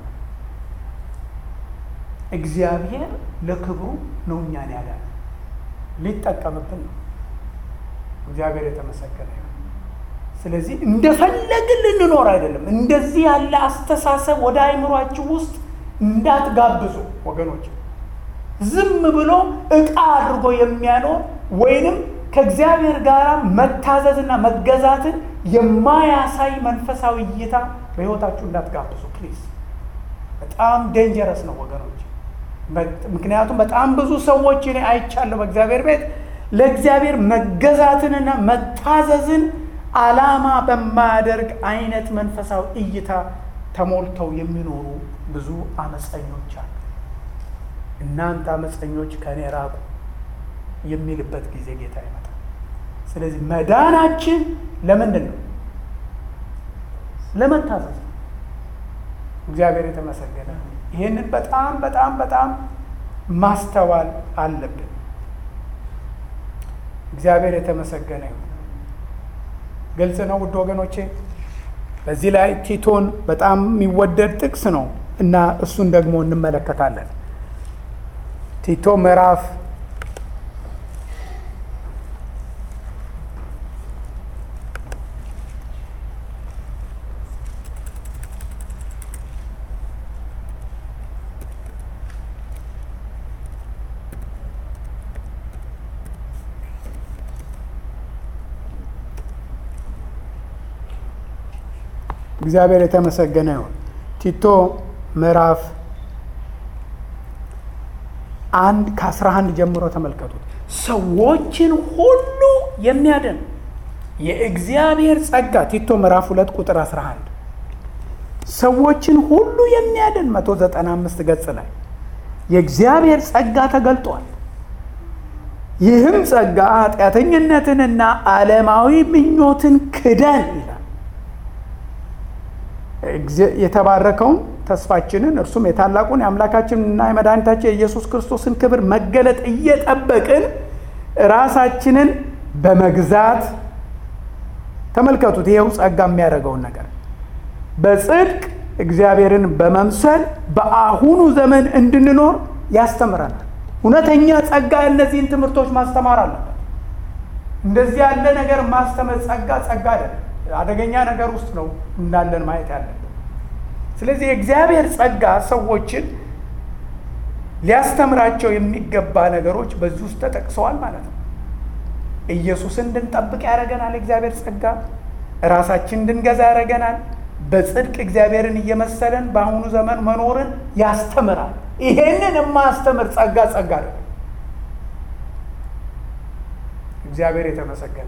እግዚአብሔር ለክብሩ ነው እኛን ያዳነ፣ ሊጠቀምብን ነው። እግዚአብሔር የተመሰገነ ይሁን። ስለዚህ እንደፈለግን ልንኖር አይደለም። እንደዚህ ያለ አስተሳሰብ ወደ አይምሯችሁ ውስጥ እንዳትጋብዙ ወገኖች። ዝም ብሎ ዕቃ አድርጎ የሚያኖር ወይንም ከእግዚአብሔር ጋር መታዘዝና መገዛትን የማያሳይ መንፈሳዊ እይታ በሕይወታችሁ እንዳትጋብዙ ፕሊዝ። በጣም ዴንጀረስ ነው ወገኖች። ምክንያቱም በጣም ብዙ ሰዎች እኔ አይቻለሁ በእግዚአብሔር ቤት ለእግዚአብሔር መገዛትንና መታዘዝን ዓላማ በማያደርግ አይነት መንፈሳዊ እይታ ተሞልተው የሚኖሩ ብዙ አመፀኞች አሉ። እናንተ አመፀኞች ከእኔ ራቁ የሚልበት ጊዜ ጌታ ይመጣል። ስለዚህ መዳናችን ለምንድን ነው? ለመታዘዝ ነው። እግዚአብሔር የተመሰገነ። ይህንን በጣም በጣም በጣም ማስተዋል አለብን። እግዚአብሔር የተመሰገነ ይሁን። ግልጽ ነው ውድ ወገኖቼ። በዚህ ላይ ቲቶን በጣም የሚወደድ ጥቅስ ነው እና እሱን ደግሞ እንመለከታለን። ቲቶ ምዕራፍ እግዚአብሔር የተመሰገነ ይሁን። ቲቶ ምዕራፍ አንድ ከአስራ አንድ ጀምሮ ተመልከቱት። ሰዎችን ሁሉ የሚያድን የእግዚአብሔር ጸጋ ቲቶ ምዕራፍ ሁለት ቁጥር 11 ሰዎችን ሁሉ የሚያድን 195 ገጽ ላይ የእግዚአብሔር ጸጋ ተገልጧል። ይህም ጸጋ ኃጢአተኝነትንና ዓለማዊ ምኞትን ክደን ይላል የተባረከውን ተስፋችንን እርሱም የታላቁን የአምላካችንና የመድኃኒታችን የኢየሱስ ክርስቶስን ክብር መገለጥ እየጠበቅን ራሳችንን በመግዛት ተመልከቱት። ይኸው ጸጋ የሚያደርገውን ነገር በጽድቅ እግዚአብሔርን በመምሰል በአሁኑ ዘመን እንድንኖር ያስተምረናል። እውነተኛ ጸጋ እነዚህን ትምህርቶች ማስተማር አለበት። እንደዚህ ያለ ነገር ማስተማር ጸጋ ጸጋ አይደለም፣ አደገኛ ነገር ውስጥ ነው እንዳለን ማየት ያለብን። ስለዚህ የእግዚአብሔር ጸጋ ሰዎችን ሊያስተምራቸው የሚገባ ነገሮች በዚህ ውስጥ ተጠቅሰዋል ማለት ነው። ኢየሱስን እንድንጠብቅ ያደረገናል። እግዚአብሔር ጸጋ ራሳችን እንድንገዛ ያደረገናል። በጽድቅ እግዚአብሔርን እየመሰለን በአሁኑ ዘመን መኖርን ያስተምራል። ይሄንን የማያስተምር ጸጋ ጸጋ ነው። እግዚአብሔር የተመሰገነ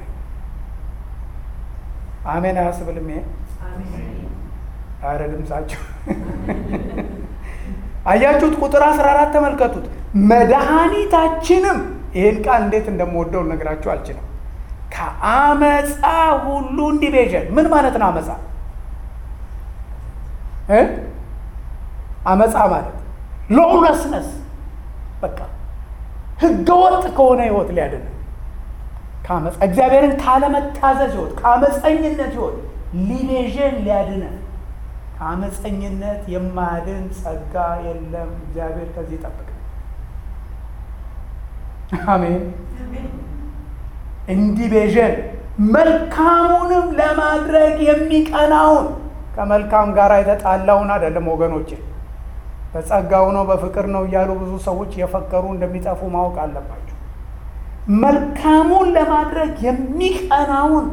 አሜን። አያስብልም? ይሄ አረ ድምፃቸው አያችሁት? ቁጥር 14 ተመልከቱት። መድኃኒታችንም ይህን ቃል እንዴት እንደምወደው ነግራችሁ አልችልም። ከአመፃ ሁሉ እንዲቤዠን ምን ማለት ነው? አመፃ እ አመፃ ማለት ሎውለስነስ በቃ ህገወጥ ከሆነ ህይወት ሊያድን ከአመፃ እግዚአብሔርን ካለመታዘዝ ህይወት ከአመፀኝነት ህይወት ሊቤዠን ሊያድነን ከአመፀኝነት የማያድን ጸጋ የለም። እግዚአብሔር ከዚህ ይጠብቅ። አሜን። እንዲቤዠን መልካሙንም ለማድረግ የሚቀናውን ከመልካም ጋር የተጣላውን አይደለም ወገኖቼ፣ በጸጋው ነው በፍቅር ነው እያሉ ብዙ ሰዎች የፈከሩ እንደሚጠፉ ማወቅ አለባቸው። መልካሙን ለማድረግ የሚቀናውን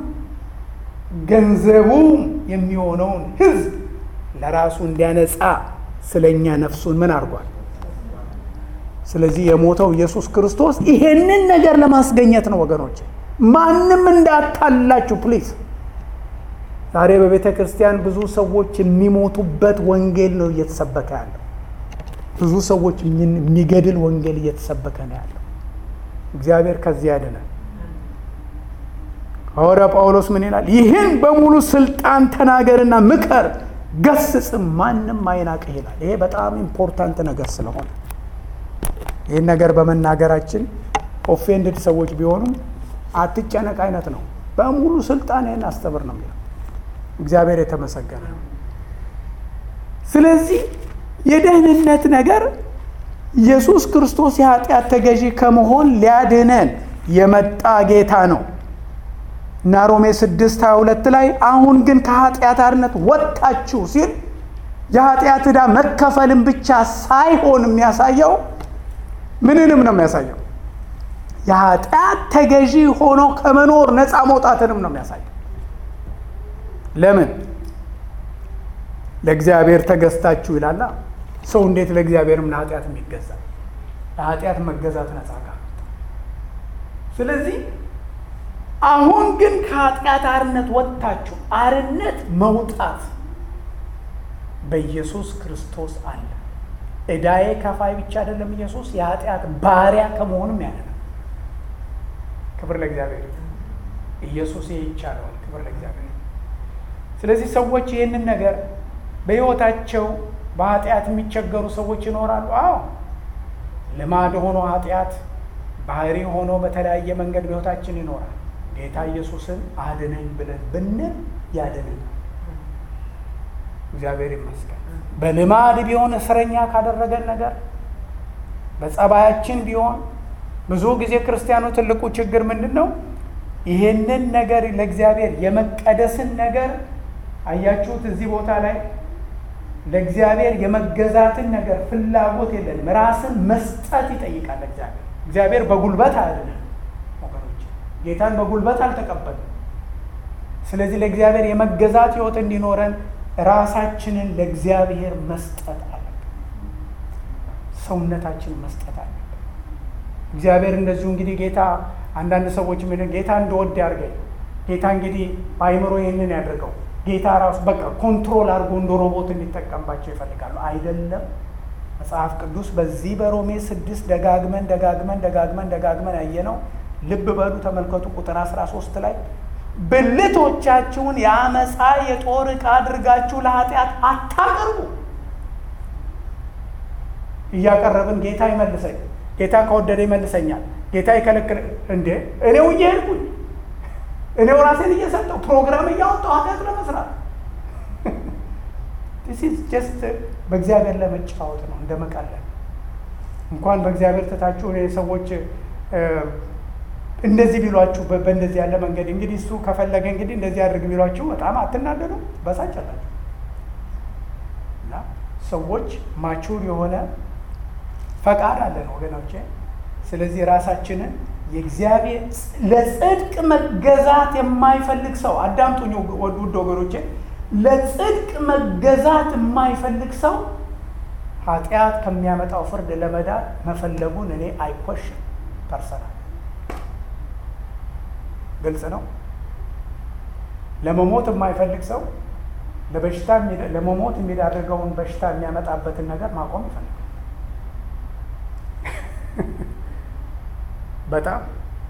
ገንዘቡም የሚሆነውን ህዝብ ለራሱ እንዲያነጻ ስለኛ ነፍሱን ምን አድርጓል? ስለዚህ የሞተው ኢየሱስ ክርስቶስ ይሄንን ነገር ለማስገኘት ነው ወገኖች። ማንም እንዳታላችሁ ፕሊዝ። ዛሬ በቤተ ክርስቲያን ብዙ ሰዎች የሚሞቱበት ወንጌል ነው እየተሰበከ ያለው። ብዙ ሰዎች የሚገድል ወንጌል እየተሰበከ ነው ያለው። እግዚአብሔር ከዚህ ያድነን። ሐዋርያ ጳውሎስ ምን ይላል? ይህን በሙሉ ስልጣን ተናገርና ምከር፣ ገስጽም፣ ማንም አይናቅህ ይላል። ይሄ በጣም ኢምፖርታንት ነገር ስለሆነ ይህን ነገር በመናገራችን ኦፌንድድ ሰዎች ቢሆኑም አትጨነቅ አይነት ነው። በሙሉ ስልጣን ይህን አስተምር ነው የሚለው። እግዚአብሔር የተመሰገነ። ስለዚህ የደህንነት ነገር ኢየሱስ ክርስቶስ የኃጢአት ተገዢ ከመሆን ሊያድነን የመጣ ጌታ ነው እና ሮሜ 6 22 ላይ አሁን ግን ከኃጢአት አርነት ወጥታችሁ ሲል የኃጢአት ዕዳ መከፈልን ብቻ ሳይሆን የሚያሳየው ምንንም ነው የሚያሳየው የኃጢአት ተገዢ ሆኖ ከመኖር ነፃ መውጣትንም ነው የሚያሳየው። ለምን ለእግዚአብሔር ተገዝታችሁ ይላላ። ሰው እንዴት ለእግዚአብሔርም ለኃጢአት የሚገዛ ለኃጢአት መገዛት ነፃ ጋር ስለዚህ አሁን ግን ከኃጢአት አርነት ወጥታችሁ አርነት መውጣት በኢየሱስ ክርስቶስ አለ። ዕዳዬ ከፋይ ብቻ አይደለም ኢየሱስ የኃጢአት ባሪያ ከመሆንም ያለ ነው። ክብር ለእግዚአብሔር። ኢየሱስ ይህ ይቻለዋል። ክብር ለእግዚአብሔር። ስለዚህ ሰዎች ይህንን ነገር በሕይወታቸው በኃጢአት የሚቸገሩ ሰዎች ይኖራሉ። አዎ ልማድ ሆኖ ኃጢአት ባህሪ ሆኖ በተለያየ መንገድ በሕይወታችን ይኖራል። ጌታ ኢየሱስን አድነኝ ብለን ብንል ያድነን። እግዚአብሔር ይመስገን። በልማድ ቢሆን እስረኛ ካደረገን ነገር በጸባያችን ቢሆን ብዙ ጊዜ ክርስቲያኑ ትልቁ ችግር ምንድን ነው? ይሄንን ነገር ለእግዚአብሔር የመቀደስን ነገር አያችሁት። እዚህ ቦታ ላይ ለእግዚአብሔር የመገዛትን ነገር ፍላጎት የለንም። ራስን መስጠት ይጠይቃል እግዚአብሔር። እግዚአብሔር በጉልበት አያድነን ወገኖች፣ ጌታን በጉልበት አልተቀበልም። ስለዚህ ለእግዚአብሔር የመገዛት ሕይወት እንዲኖረን ራሳችንን ለእግዚአብሔር መስጠት አለብን። ሰውነታችንን መስጠት አለብን። እግዚአብሔር እንደዚሁ እንግዲህ ጌታ አንዳንድ ሰዎች ምን ጌታ እንደወድ ያድርገኝ፣ ጌታ እንግዲህ በአይምሮ ይህንን ያደርገው፣ ጌታ ራሱ በቃ ኮንትሮል አድርጎ እንደ ሮቦት እንዲጠቀምባቸው ይፈልጋሉ። አይደለም። መጽሐፍ ቅዱስ በዚህ በሮሜ ስድስት ደጋግመን ደጋግመን ደጋግመን ደጋግመን ያየነው ልብ በሉ ተመልከቱ። ቁጥር 13 ላይ ብልቶቻችሁን የአመፃ የጦር ዕቃ አድርጋችሁ ለኃጢአት አታቅርቡ። እያቀረብን ጌታ ይመልሰኝ፣ ጌታ ከወደደ ይመልሰኛል፣ ጌታ ይከለክል እንዴ እኔው እየሄድኩኝ እኔው ራሴን እየሰጠው ፕሮግራም እያወጣው ኃጢአት ለመስራት ጀስት በእግዚአብሔር ለመጫወት ነው እንደ መቀለል። እንኳን በእግዚአብሔር ትታችሁ እኔ ሰዎች እንደዚህ ቢሏችሁ በእንደዚህ ያለ መንገድ እንግዲህ እሱ ከፈለገ እንግዲህ እንደዚህ አድርግ ቢሏችሁ በጣም አትናደዱ፣ በሳጨላችሁ እና ሰዎች ማቹር የሆነ ፈቃድ አለን ወገኖቼ። ስለዚህ ራሳችንን የእግዚአብሔር ለጽድቅ መገዛት የማይፈልግ ሰው አዳምጡኝ ውድ ወገኖቼ፣ ለጽድቅ መገዛት የማይፈልግ ሰው ኃጢአት ከሚያመጣው ፍርድ ለመዳን መፈለጉን እኔ አይኮሽም ፐርሰናል ግልጽ ነው። ለመሞት የማይፈልግ ሰው ለበሽታ ለመሞት የሚዳርገውን በሽታ የሚያመጣበትን ነገር ማቆም ይፈልጋል። በጣም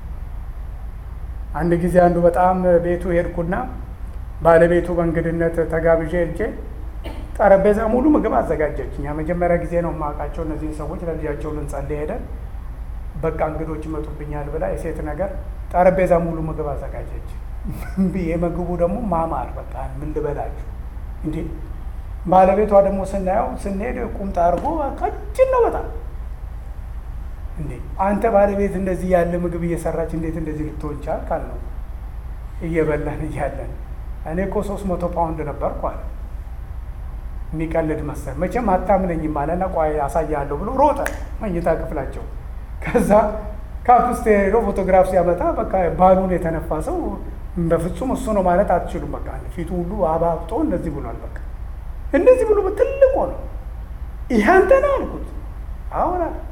አንድ ጊዜ አንዱ በጣም ቤቱ ሄድኩና ባለቤቱ በእንግድነት ተጋብዤ ሄጄ ጠረጴዛ ሙሉ ምግብ አዘጋጀች። እኛ መጀመሪያ ጊዜ ነው የማውቃቸው እነዚህን ሰዎች ለልጃቸው ልንጸልይ ሄደን በቃ እንግዶች ይመጡብኛል ብላ የሴት ነገር ጠረጴዛ ሙሉ ምግብ አዘጋጀች። ብዬ ምግቡ ደግሞ ማማር በቃ ምን ልበላችሁ እንዴ! ባለቤቷ ደግሞ ስናየው ስንሄድ ቁምጣ አድርጎ ቀጭን ነው በጣም እንዴ! አንተ ባለቤት እንደዚህ ያለ ምግብ እየሰራች እንዴት እንደዚህ ልትሆን ቻልክ? አልነው እየበላን እያለን እኔ እኮ ሶስት መቶ ፓውንድ ነበርኩ አለ። የሚቀልድ መሰል መቼም አታምነኝም አለና ቆይ አሳያለሁ ብሎ ሮጠ መኝታ ክፍላቸው ከዛ ካፕስቴ ሄዶ ፎቶግራፍ ሲያመጣ በቃ ባሉን የተነፋ ሰው በፍጹም እሱ ነው ማለት አትችሉም። በቃ ፊቱ ሁሉ አባብጦ እንደዚህ ብሏል። በቃ እንደዚህ ብሎ በትልቅ ነው። ይህ አንተ ነህ አልኩት። አሁን አለ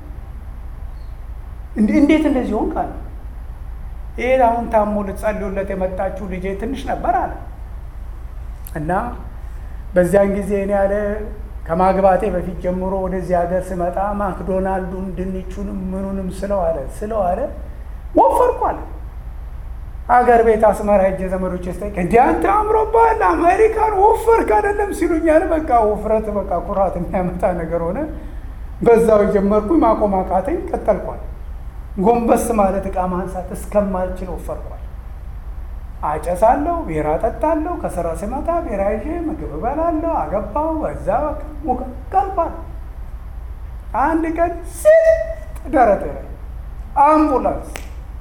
እንዴት እንደዚህ ሆንክ አለ። ይህ አሁን ታሞ ልትጸልዩለት የመጣችሁ ልጄ ትንሽ ነበር አለ እና በዚያን ጊዜ እኔ ያለ ከማግባቴ በፊት ጀምሮ ወደዚህ ሀገር ስመጣ ማክዶናልዱን ድንቹንም ምኑንም ስለው አለ ስለው አለ ወፈርኩ አለ። ሀገር ቤት አስመራ ሄጄ ዘመዶች ስጠይቅ እንዲህ አንተ አምሮብሃል አሜሪካን ወፈርክ አይደለም ሲሉኛል። በቃ ውፍረት በቃ ኩራት የሚያመጣ ነገር ሆነ። በዛው የጀመርኩኝ ማቆም አቃተኝ። ቀጠልኳል። ጎንበስ ማለት ዕቃ ማንሳት እስከማልችል ወፈርኳል። አጨሳለሁ፣ ቢራ ጠጣለሁ። ከስራ ስመጣ ቢራ ይዤ ምግብ እበላለሁ። አገባው በዛ ቀልባል። አንድ ቀን ስጥ ደረቴ ላይ አምቡላንስ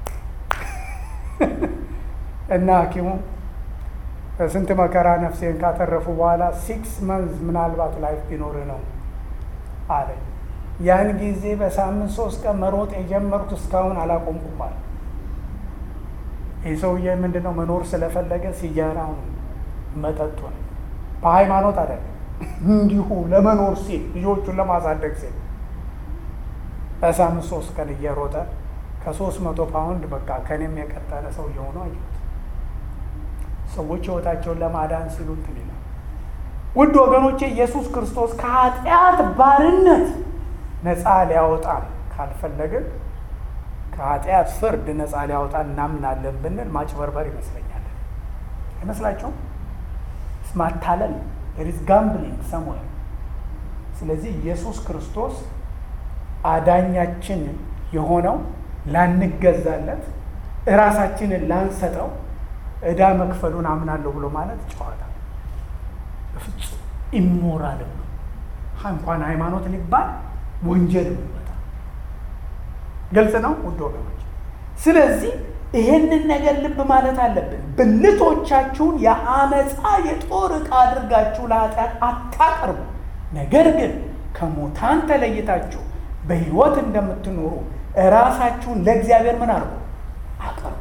እና ሐኪሙ ስንት መከራ ነፍሴን ካተረፉ በኋላ ሲክስ መንዝ ምናልባት ላይፍ ቢኖር ነው አለኝ። ያን ጊዜ በሳምንት ሶስት ቀን መሮጥ የጀመርኩት እስካሁን አላቆምኩም አለ። ይህ ሰውዬ ምንድን ነው መኖር ስለፈለገ ሲጃራውን መጠጡ ነው። በሃይማኖት አይደለም፣ እንዲሁ ለመኖር ሲል ልጆቹን ለማሳደግ ሲል በሳምንት ሶስት ቀን እየሮጠ ከሶስት መቶ ፓውንድ በቃ ከኔም የቀጠለ ሰው እየሆኑ አየሁት። ሰዎች ህይወታቸውን ለማዳን ሲሉ እንትን ይላል። ውድ ወገኖቼ ኢየሱስ ክርስቶስ ከኃጢአት ባርነት ነፃ ሊያወጣን ካልፈለግን ከኃጢአት ፍርድ ነፃ ሊያወጣን እናምናለን ብንል ማጭበርበር ይመስለኛል። አይመስላችሁም? ማታለል ሪዝ ጋምብሊንግ ሰምዌር። ስለዚህ ኢየሱስ ክርስቶስ አዳኛችን የሆነው ላንገዛለት እራሳችንን ላንሰጠው ዕዳ መክፈሉን አምናለሁ ብሎ ማለት ጨዋታ በፍጹም ኢሞራልም ነው። እንኳን ሃይማኖት ሊባል ወንጀል ይመጣ ግልጽ ነው ውድ ወገኖች። ስለዚህ ይሄንን ነገር ልብ ማለት አለብን። ብልቶቻችሁን የአመፃ የጦር ዕቃ አድርጋችሁ ለኃጢአት አታቀርቡ፣ ነገር ግን ከሙታን ተለይታችሁ በሕይወት እንደምትኖሩ እራሳችሁን ለእግዚአብሔር ምን አድርጉ አቅርቡ።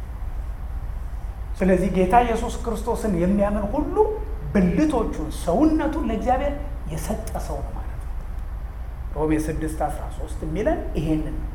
ስለዚህ ጌታ ኢየሱስ ክርስቶስን የሚያምን ሁሉ ብልቶቹን ሰውነቱን ለእግዚአብሔር የሰጠ ሰው ነው ማለት ነው። ሮሜ 6 13 የሚለን ይሄንን ነው።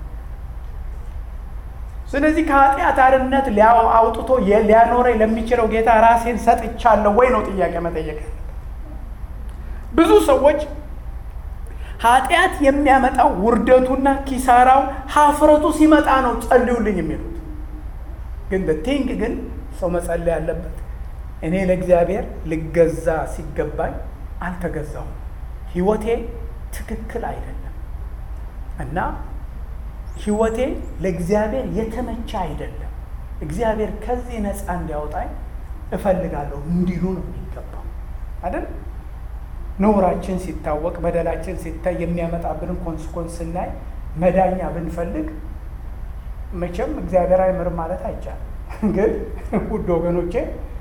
ስለዚህ ከኃጢአት አርነት አውጥቶ ሊያኖረኝ ለሚችለው ጌታ ራሴን ሰጥቻለሁ ወይ ነው ጥያቄ መጠየቅ። ብዙ ሰዎች ኃጢአት የሚያመጣው ውርደቱና ኪሳራው ሀፍረቱ ሲመጣ ነው ጸልዩልኝ የሚሉት። ግን በቲንግ ግን ሰው መጸለይ ያለበት እኔ ለእግዚአብሔር ልገዛ ሲገባኝ አልተገዛሁም፣ ህይወቴ ትክክል አይደለም እና ህይወቴ ለእግዚአብሔር የተመቸ አይደለም፣ እግዚአብሔር ከዚህ ነፃ እንዲያወጣኝ እፈልጋለሁ እንዲሉ ነው የሚገባው አይደል? ነውራችን ሲታወቅ በደላችን ሲታይ የሚያመጣብንን ኮንስኮንስ ስናይ መዳኛ ብንፈልግ መቼም እግዚአብሔር አይምርም ማለት አይቻልም። ግን ውድ ወገኖቼ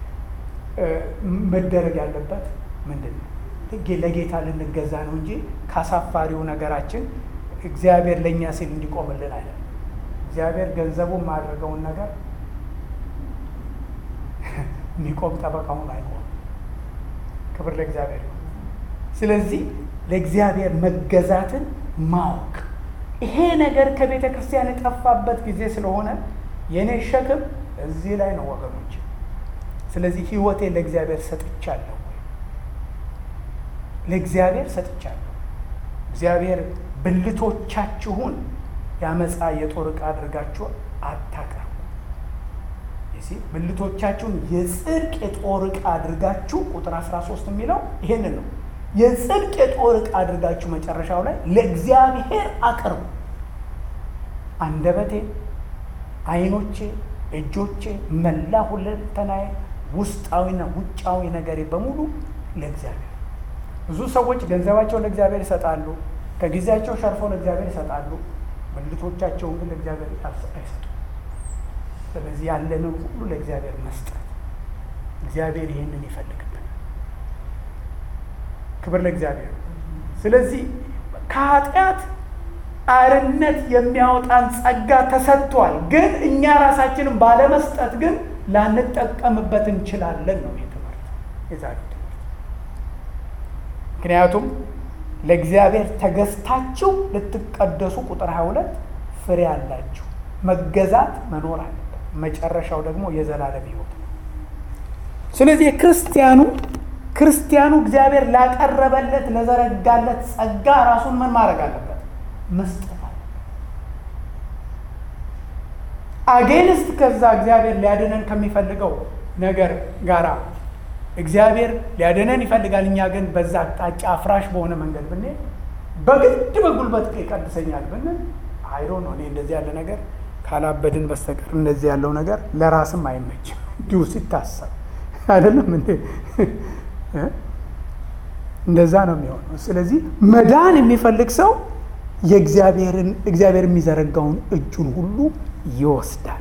መደረግ ያለበት ምንድን ነው? ለጌታ ልንገዛ ነው እንጂ ካሳፋሪው ነገራችን እግዚአብሔር ለእኛ ሲል እንዲቆምልን አይደለም። እግዚአብሔር ገንዘቡን ማድረገውን ነገር የሚቆም ጠበቃውን አይቆም። ክብር ለእግዚአብሔር ይሁን። ስለዚህ ለእግዚአብሔር መገዛትን ማወቅ ይሄ ነገር ከቤተ ክርስቲያን የጠፋበት ጊዜ ስለሆነ የእኔ ሸክም እዚህ ላይ ነው ወገኖች። ስለዚህ ህይወቴን ለእግዚአብሔር ሰጥቻለሁ ወይ? ለእግዚአብሔር ሰጥቻለሁ። እግዚአብሔር ብልቶቻችሁን ያመፃ የጦር ዕቃ አድርጋችሁ አታቅርቡ። ብልቶቻችሁን የጽድቅ የጦር ዕቃ አድርጋችሁ ቁጥር 13 የሚለው ይሄንን ነው። የጽድቅ የጦር ዕቃ አድርጋችሁ መጨረሻው ላይ ለእግዚአብሔር አቅርቡ። አንደበቴ፣ አይኖቼ፣ እጆቼ፣ መላ ሁለንተናዬ፣ ውስጣዊና ውጫዊ ነገሬ በሙሉ ለእግዚአብሔር። ብዙ ሰዎች ገንዘባቸውን ለእግዚአብሔር ይሰጣሉ፣ ከጊዜያቸው ሸርፈው ለእግዚአብሔር ይሰጣሉ። ብልቶቻቸውን ግን ለእግዚአብሔር አይሰጡም። ስለዚህ ያለንን ሁሉ ለእግዚአብሔር መስጠት፣ እግዚአብሔር ይህንን ይፈልግብናል። ክብር ለእግዚአብሔር። ስለዚህ ከኃጢአት አርነት የሚያወጣን ጸጋ ተሰጥቷል። ግን እኛ ራሳችንን ባለመስጠት ግን ላንጠቀምበት እንችላለን ነው ይህ ትምህርት የዛሬው ትምህርት። ምክንያቱም ለእግዚአብሔር ተገዝታችሁ ልትቀደሱ ቁጥር 22 ፍሬ አላችሁ። መገዛት መኖር አለበት። መጨረሻው ደግሞ የዘላለም ሕይወት ነው። ስለዚህ የክርስቲያኑ ክርስቲያኑ እግዚአብሔር ላቀረበለት ለዘረጋለት ጸጋ ራሱን ምን ማድረግ አለበት? መስጠት አለበት። አጌንስት ከዛ እግዚአብሔር ሊያድነን ከሚፈልገው ነገር ጋራ እግዚአብሔር ሊያድነን ይፈልጋል። እኛ ግን በዛ አቅጣጫ አፍራሽ በሆነ መንገድ ብንሄድ በግድ በጉልበት ይቀድሰኛል ብንል አይዶ ነው። እኔ እንደዚህ ያለ ነገር ካላበድን በስተቀር እንደዚህ ያለው ነገር ለራስም አይመችም እንዲሁ ሲታሰብ አይደለም እንዴ? እንደዛ ነው የሚሆነው። ስለዚህ መዳን የሚፈልግ ሰው የእግዚአብሔርን እግዚአብሔር የሚዘረጋውን እጁን ሁሉ ይወስዳል።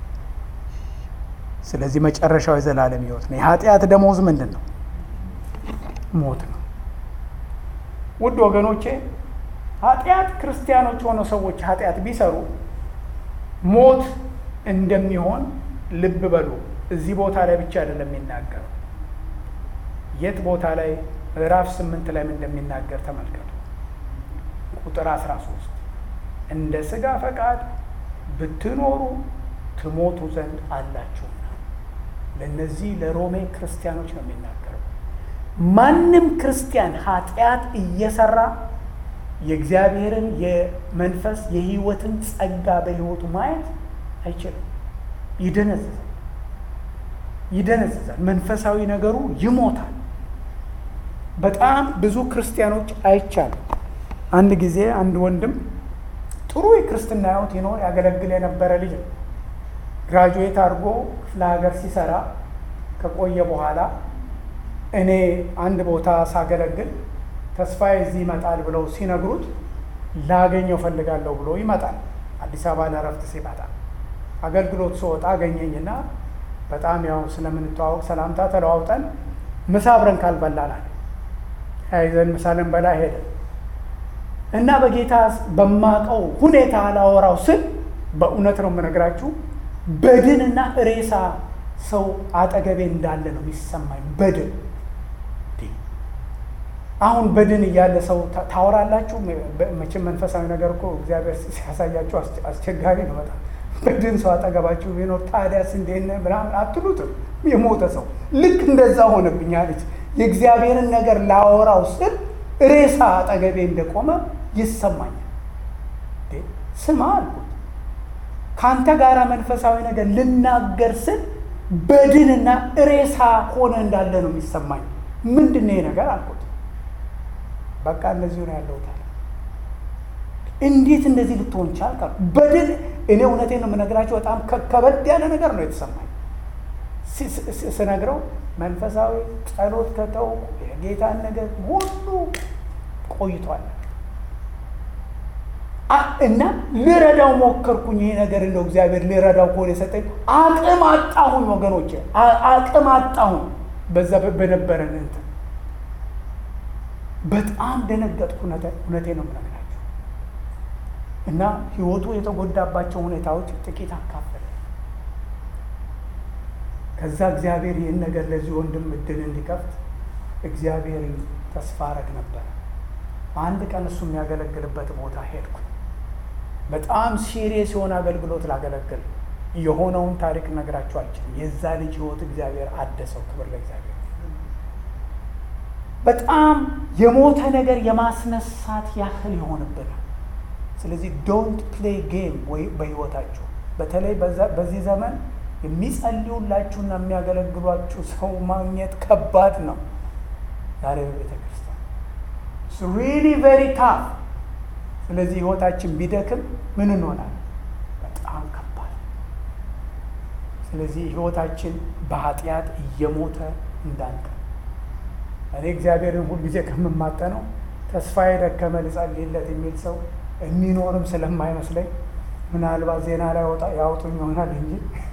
ስለዚህ መጨረሻው የዘላለም ሕይወት ነው። የኃጢአት ደሞዝ ምንድን ነው? ሞት ነው። ውድ ወገኖቼ ኃጢአት ክርስቲያኖች ሆነው ሰዎች ኃጢአት ቢሰሩ ሞት እንደሚሆን ልብ በሉ። እዚህ ቦታ ላይ ብቻ አይደለም የሚናገረው። የት ቦታ ላይ ምዕራፍ ስምንት ላይ እንደሚናገር ተመልከቱ። ቁጥር 13 እንደ ሥጋ ፈቃድ ብትኖሩ ትሞቱ ዘንድ አላችሁና። ለእነዚህ ለሮሜ ክርስቲያኖች ነው የሚናገረው። ማንም ክርስቲያን ኃጢአት እየሰራ የእግዚአብሔርን የመንፈስ የሕይወትን ጸጋ በሕይወቱ ማየት አይችልም። ይደነዝዛል ይደነዝዛል። መንፈሳዊ ነገሩ ይሞታል። በጣም ብዙ ክርስቲያኖች አይቻልም። አንድ ጊዜ አንድ ወንድም ጥሩ የክርስትና ሕይወት ይኖር ያገለግል የነበረ ልጅ ነው። ግራጁዌት አድርጎ ክፍለ ሀገር ሲሰራ ከቆየ በኋላ እኔ አንድ ቦታ ሳገለግል ተስፋዬ እዚህ ይመጣል ብለው ሲነግሩት ላገኘው ፈልጋለሁ ብሎ ይመጣል። አዲስ አበባ ለእረፍት ሲመጣ አገልግሎት ስወጣ አገኘኝና በጣም ያው ስለምንተዋወቅ ሰላምታ ተለዋውጠን ምሳ አብረን ካልበላናል ያይዘን ምሳ ልንበላ ሄደ እና በጌታ በማቀው ሁኔታ ላወራው ስል በእውነት ነው የምነግራችሁ በድንና ሬሳ ሰው አጠገቤ እንዳለ ነው የሚሰማኝ። በድን አሁን በድን እያለ ሰው ታወራላችሁ። መቼም መንፈሳዊ ነገር እኮ እግዚአብሔር ሲያሳያችሁ አስቸጋሪ ነው በጣም በድን ሰው አጠገባችሁ ቢኖር ታዲያስ እንዴት ነህ ምናምን አትሉትም። የሞተ ሰው ልክ እንደዛ ሆነብኝ አለች። የእግዚአብሔርን ነገር ላወራው ስል ሬሳ አጠገቤ እንደቆመ ይሰማኛል። ስማ አልኩት፣ ከአንተ ጋር መንፈሳዊ ነገር ልናገር ስል በድንና ሬሳ ሆነ እንዳለ ነው የሚሰማኝ። ምንድን ነው ይሄ ነገር አልኩት። በቃ እንደዚሁ ነው ያለሁት አለ። እንዴት እንደዚህ ልትሆን ቻልክ? በድን እኔ እውነቴን ነው የምነግራቸው። በጣም ከበድ ያለ ነገር ነው የተሰማኝ ስነግረው። መንፈሳዊ ጸሎት ከተው የጌታን ነገር ሁሉ ቆይቷል። እና ልረዳው ሞከርኩኝ። ይሄ ነገር እንደው እግዚአብሔር ልረዳው ከሆነ የሰጠኝ አቅም አጣሁኝ ወገኖቼ፣ አቅም አጣሁኝ። በዛ በነበረን እንትን በጣም ደነገጥኩ። እውነቴ ነው የምነግራቸው እና ህይወቱ የተጎዳባቸው ሁኔታዎች ጥቂት አካፈለ። ከዛ እግዚአብሔር ይህን ነገር ለዚህ ወንድም እድል እንዲከፍት እግዚአብሔር ተስፋ አረግ ነበረ። አንድ ቀን እሱ የሚያገለግልበት ቦታ ሄድኩ። በጣም ሲሪየስ የሆነ አገልግሎት ላገለግል የሆነውን ታሪክ ነግራቸው አልችልም። የዛ ልጅ ህይወት እግዚአብሔር አደሰው። ክብር ለእግዚአብሔር። በጣም የሞተ ነገር የማስነሳት ያህል ይሆንብናል። ስለዚህ ዶንት ፕሌይ ጌም ወይ በህይወታችሁ በተለይ በዚህ ዘመን የሚጸልዩላችሁና የሚያገለግሏችሁ ሰው ማግኘት ከባድ ነው። ዛሬ በቤተ ክርስቲያን ሪሊ ቬሪ ታፍ። ስለዚህ ህይወታችን ቢደክም ምን እንሆናል? በጣም ከባድ። ስለዚህ ህይወታችን በኃጢአት እየሞተ እንዳንቀር እኔ እግዚአብሔርን ሁልጊዜ ከምማጠነው ተስፋ የደከመ ልጸልይለት የሚል ሰው የሚኖርም ስለማይመስለኝ ምናልባት ዜና ላይ ወጣ ያውጡኝ ይሆናል እንጂ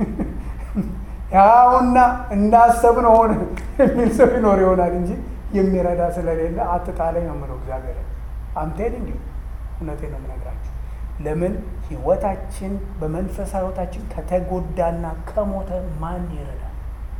ያውና እንዳሰብነው ሆነ የሚል ሰው ይኖር ይሆናል እንጂ የሚረዳ ስለሌለ አትጣለኝ ነው የምለው። እግዚአብሔር አምቴን እንዲሁ እውነቴ ነው የምነግራችሁ። ለምን ህይወታችን በመንፈሳዊ ህይወታችን ከተጎዳና ከሞተ ማን ይረዳል?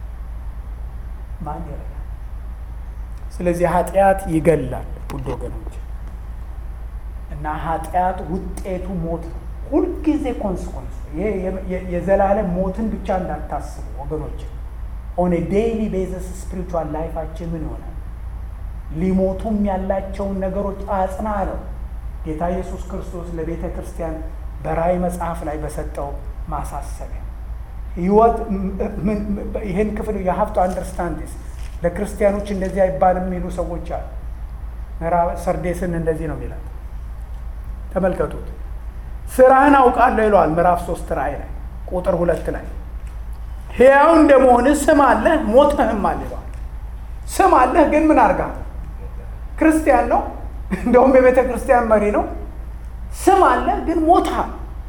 ማን ይረዳል? ስለዚህ ኃጢአት ይገላል ውድ ወገኖች እና ኃጢአት ውጤቱ ሞት ነው። ሁልጊዜ ኮንስኮንስ ይሄ የዘላለም ሞትን ብቻ እንዳታስቡ ወገኖች። ኦን ዴይሊ ቤዘስ ስፒሪቹዋል ላይፋችን ምን ይሆናል? ሊሞቱም ያላቸውን ነገሮች አጽና አለው ጌታ ኢየሱስ ክርስቶስ ለቤተ ክርስቲያን በራእይ መጽሐፍ ላይ በሰጠው ማሳሰቢያ ህይወት ይህን ክፍል የሀብቱ አንደርስታንድስ ለክርስቲያኖች እንደዚህ አይባልም የሚሉ ሰዎች አሉ። ሰርዴስን እንደዚህ ነው የሚላት ተመልከቱት። ስራህን አውቃለሁ ይለዋል ምዕራፍ ሶስት ራእይ ላይ ቁጥር ሁለት ላይ ሕያው እንደመሆንህ ስም አለህ ሞተህም አለ ይለዋል። ስም አለህ ግን ምን አድርጋ ክርስቲያን ነው፣ እንደውም የቤተ ክርስቲያን መሪ ነው። ስም አለህ ግን ሞተሃል።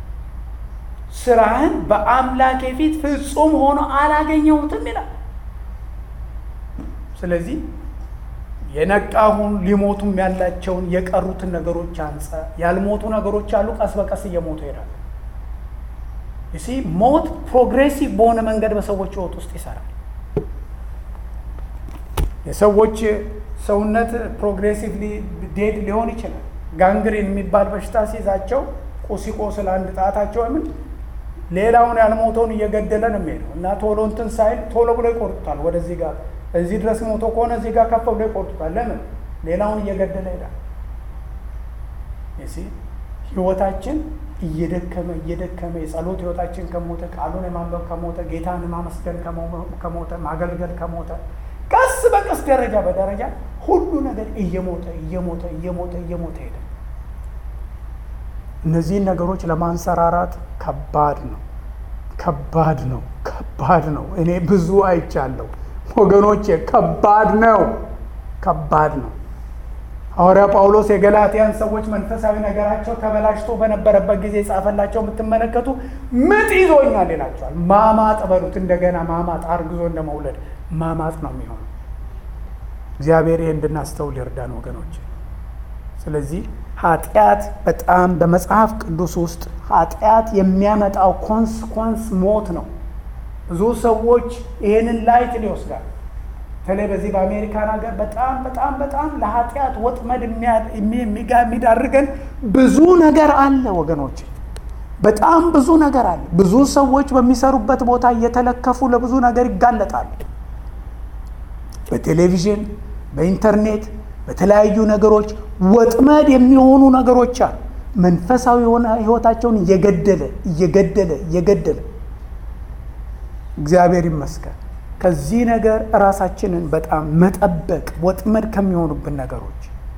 ስራህን በአምላኬ ፊት ፍጹም ሆኖ አላገኘሁትም ይላል። ስለዚህ የነቃሁን ሊሞቱም ያላቸውን የቀሩትን ነገሮች አንጸ ያልሞቱ ነገሮች አሉ። ቀስ በቀስ እየሞቱ ይሄዳል። እሲ ሞት ፕሮግሬሲቭ በሆነ መንገድ በሰዎች ህይወት ውስጥ ይሰራል። የሰዎች ሰውነት ፕሮግሬሲቭሊ ዴድ ሊሆን ይችላል። ጋንግሪን የሚባል በሽታ ሲይዛቸው ቁሲቆስል አንድ ጣታቸው ምን ሌላውን ያልሞተውን እየገደለ ነው የሚሄደው እና ቶሎ እንትን ሳይል ቶሎ ብሎ ይቆርጡታል ወደዚህ ጋር እዚህ ድረስ ሞቶ ከሆነ እዚህ ጋር ከፍ ብሎ ይቆርጡታል። ለምን? ሌላውን እየገደለ ይሄዳል። ሲ ህይወታችን እየደከመ እየደከመ የጸሎት ህይወታችን ከሞተ ቃሉን የማንበብ ከሞተ ጌታን ማመስገን ከሞተ ማገልገል ከሞተ ቀስ በቀስ ደረጃ በደረጃ ሁሉ ነገር እየሞተ እየሞተ እየሞተ እየሞተ ሄደ። እነዚህን ነገሮች ለማንሰራራት ከባድ ነው፣ ከባድ ነው፣ ከባድ ነው። እኔ ብዙ አይቻለሁ ወገኖቼ፣ ከባድ ነው፣ ከባድ ነው። ሐዋርያ ጳውሎስ የገላትያን ሰዎች መንፈሳዊ ነገራቸው ተበላሽቶ በነበረበት ጊዜ የጻፈላቸው የምትመለከቱ ምጥ ይዞኛል ይላቸዋል። ማማጥ በሉት እንደገና ማማጥ፣ አርግዞ እንደ መውለድ ማማጥ ነው የሚሆነው። እግዚአብሔር ይህ እንድናስተውል ይርዳን ወገኖች። ስለዚህ ኃጢአት በጣም በመጽሐፍ ቅዱስ ውስጥ ኃጢአት የሚያመጣው ኮንስኮንስ ሞት ነው። ብዙ ሰዎች ይህንን ላይት ሊወስዳል። በተለይ በዚህ በአሜሪካን ሀገር በጣም በጣም በጣም ለኃጢአት ወጥመድ የሚዳርገን ብዙ ነገር አለ ወገኖች፣ በጣም ብዙ ነገር አለ። ብዙ ሰዎች በሚሰሩበት ቦታ እየተለከፉ ለብዙ ነገር ይጋለጣሉ። በቴሌቪዥን፣ በኢንተርኔት፣ በተለያዩ ነገሮች ወጥመድ የሚሆኑ ነገሮች አሉ። መንፈሳዊ የሆነ ሕይወታቸውን እየገደለ እየገደለ እየገደለ እግዚአብሔር ይመስገን። ከዚህ ነገር ራሳችንን በጣም መጠበቅ ወጥመድ ከሚሆኑብን ነገሮች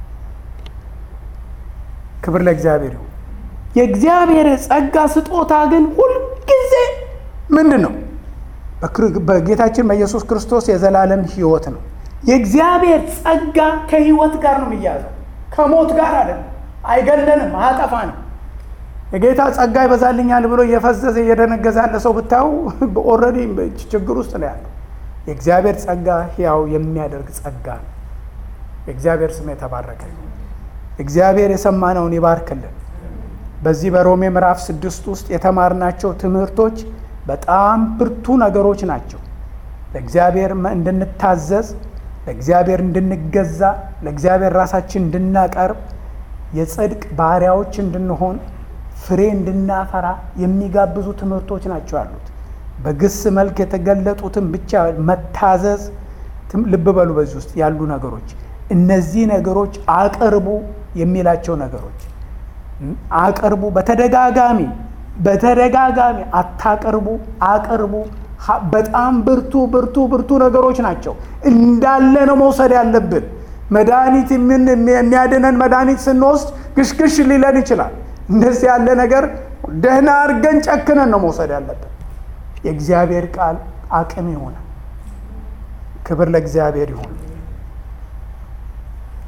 ክብር ለእግዚአብሔር ይሁን። የእግዚአብሔር ጸጋ ስጦታ ግን ሁልጊዜ ምንድን ነው? በጌታችን በኢየሱስ ክርስቶስ የዘላለም ሕይወት ነው። የእግዚአብሔር ጸጋ ከሕይወት ጋር ነው የሚያዘው፣ ከሞት ጋር አይደለም። አይገለንም፣ አያጠፋንም። የጌታ ጸጋ ይበዛልኛል ብሎ እየፈዘዘ እየደነገዘ ያለ ሰው ብታዩ ኦልሬዲ ችግር ውስጥ ነው ያለው። የእግዚአብሔር ጸጋ ሕያው የሚያደርግ ጸጋ ነው። የእግዚአብሔር ስም የተባረከ ነው። እግዚአብሔር የሰማነውን ይባርክልን። በዚህ በሮሜ ምዕራፍ ስድስት ውስጥ የተማርናቸው ትምህርቶች በጣም ብርቱ ነገሮች ናቸው። ለእግዚአብሔር እንድንታዘዝ፣ ለእግዚአብሔር እንድንገዛ፣ ለእግዚአብሔር ራሳችን እንድናቀርብ፣ የጽድቅ ባሪያዎች እንድንሆን፣ ፍሬ እንድናፈራ የሚጋብዙ ትምህርቶች ናቸው ያሉት። በግስ መልክ የተገለጡትን ብቻ መታዘዝ፣ ልብ በሉ በዚህ ውስጥ ያሉ ነገሮች እነዚህ ነገሮች አቅርቡ የሚላቸው ነገሮች አቅርቡ በተደጋጋሚ በተደጋጋሚ አታቅርቡ፣ አቅርቡ። በጣም ብርቱ ብርቱ ብርቱ ነገሮች ናቸው። እንዳለ ነው መውሰድ ያለብን። መድኃኒት የሚያድነን መድኃኒት ስንወስድ ግሽግሽ ሊለን ይችላል። እንደዚህ ያለ ነገር ደህና አድርገን ጨክነን ነው መውሰድ ያለብን። የእግዚአብሔር ቃል አቅም ይሆናል። ክብር ለእግዚአብሔር ይሁን።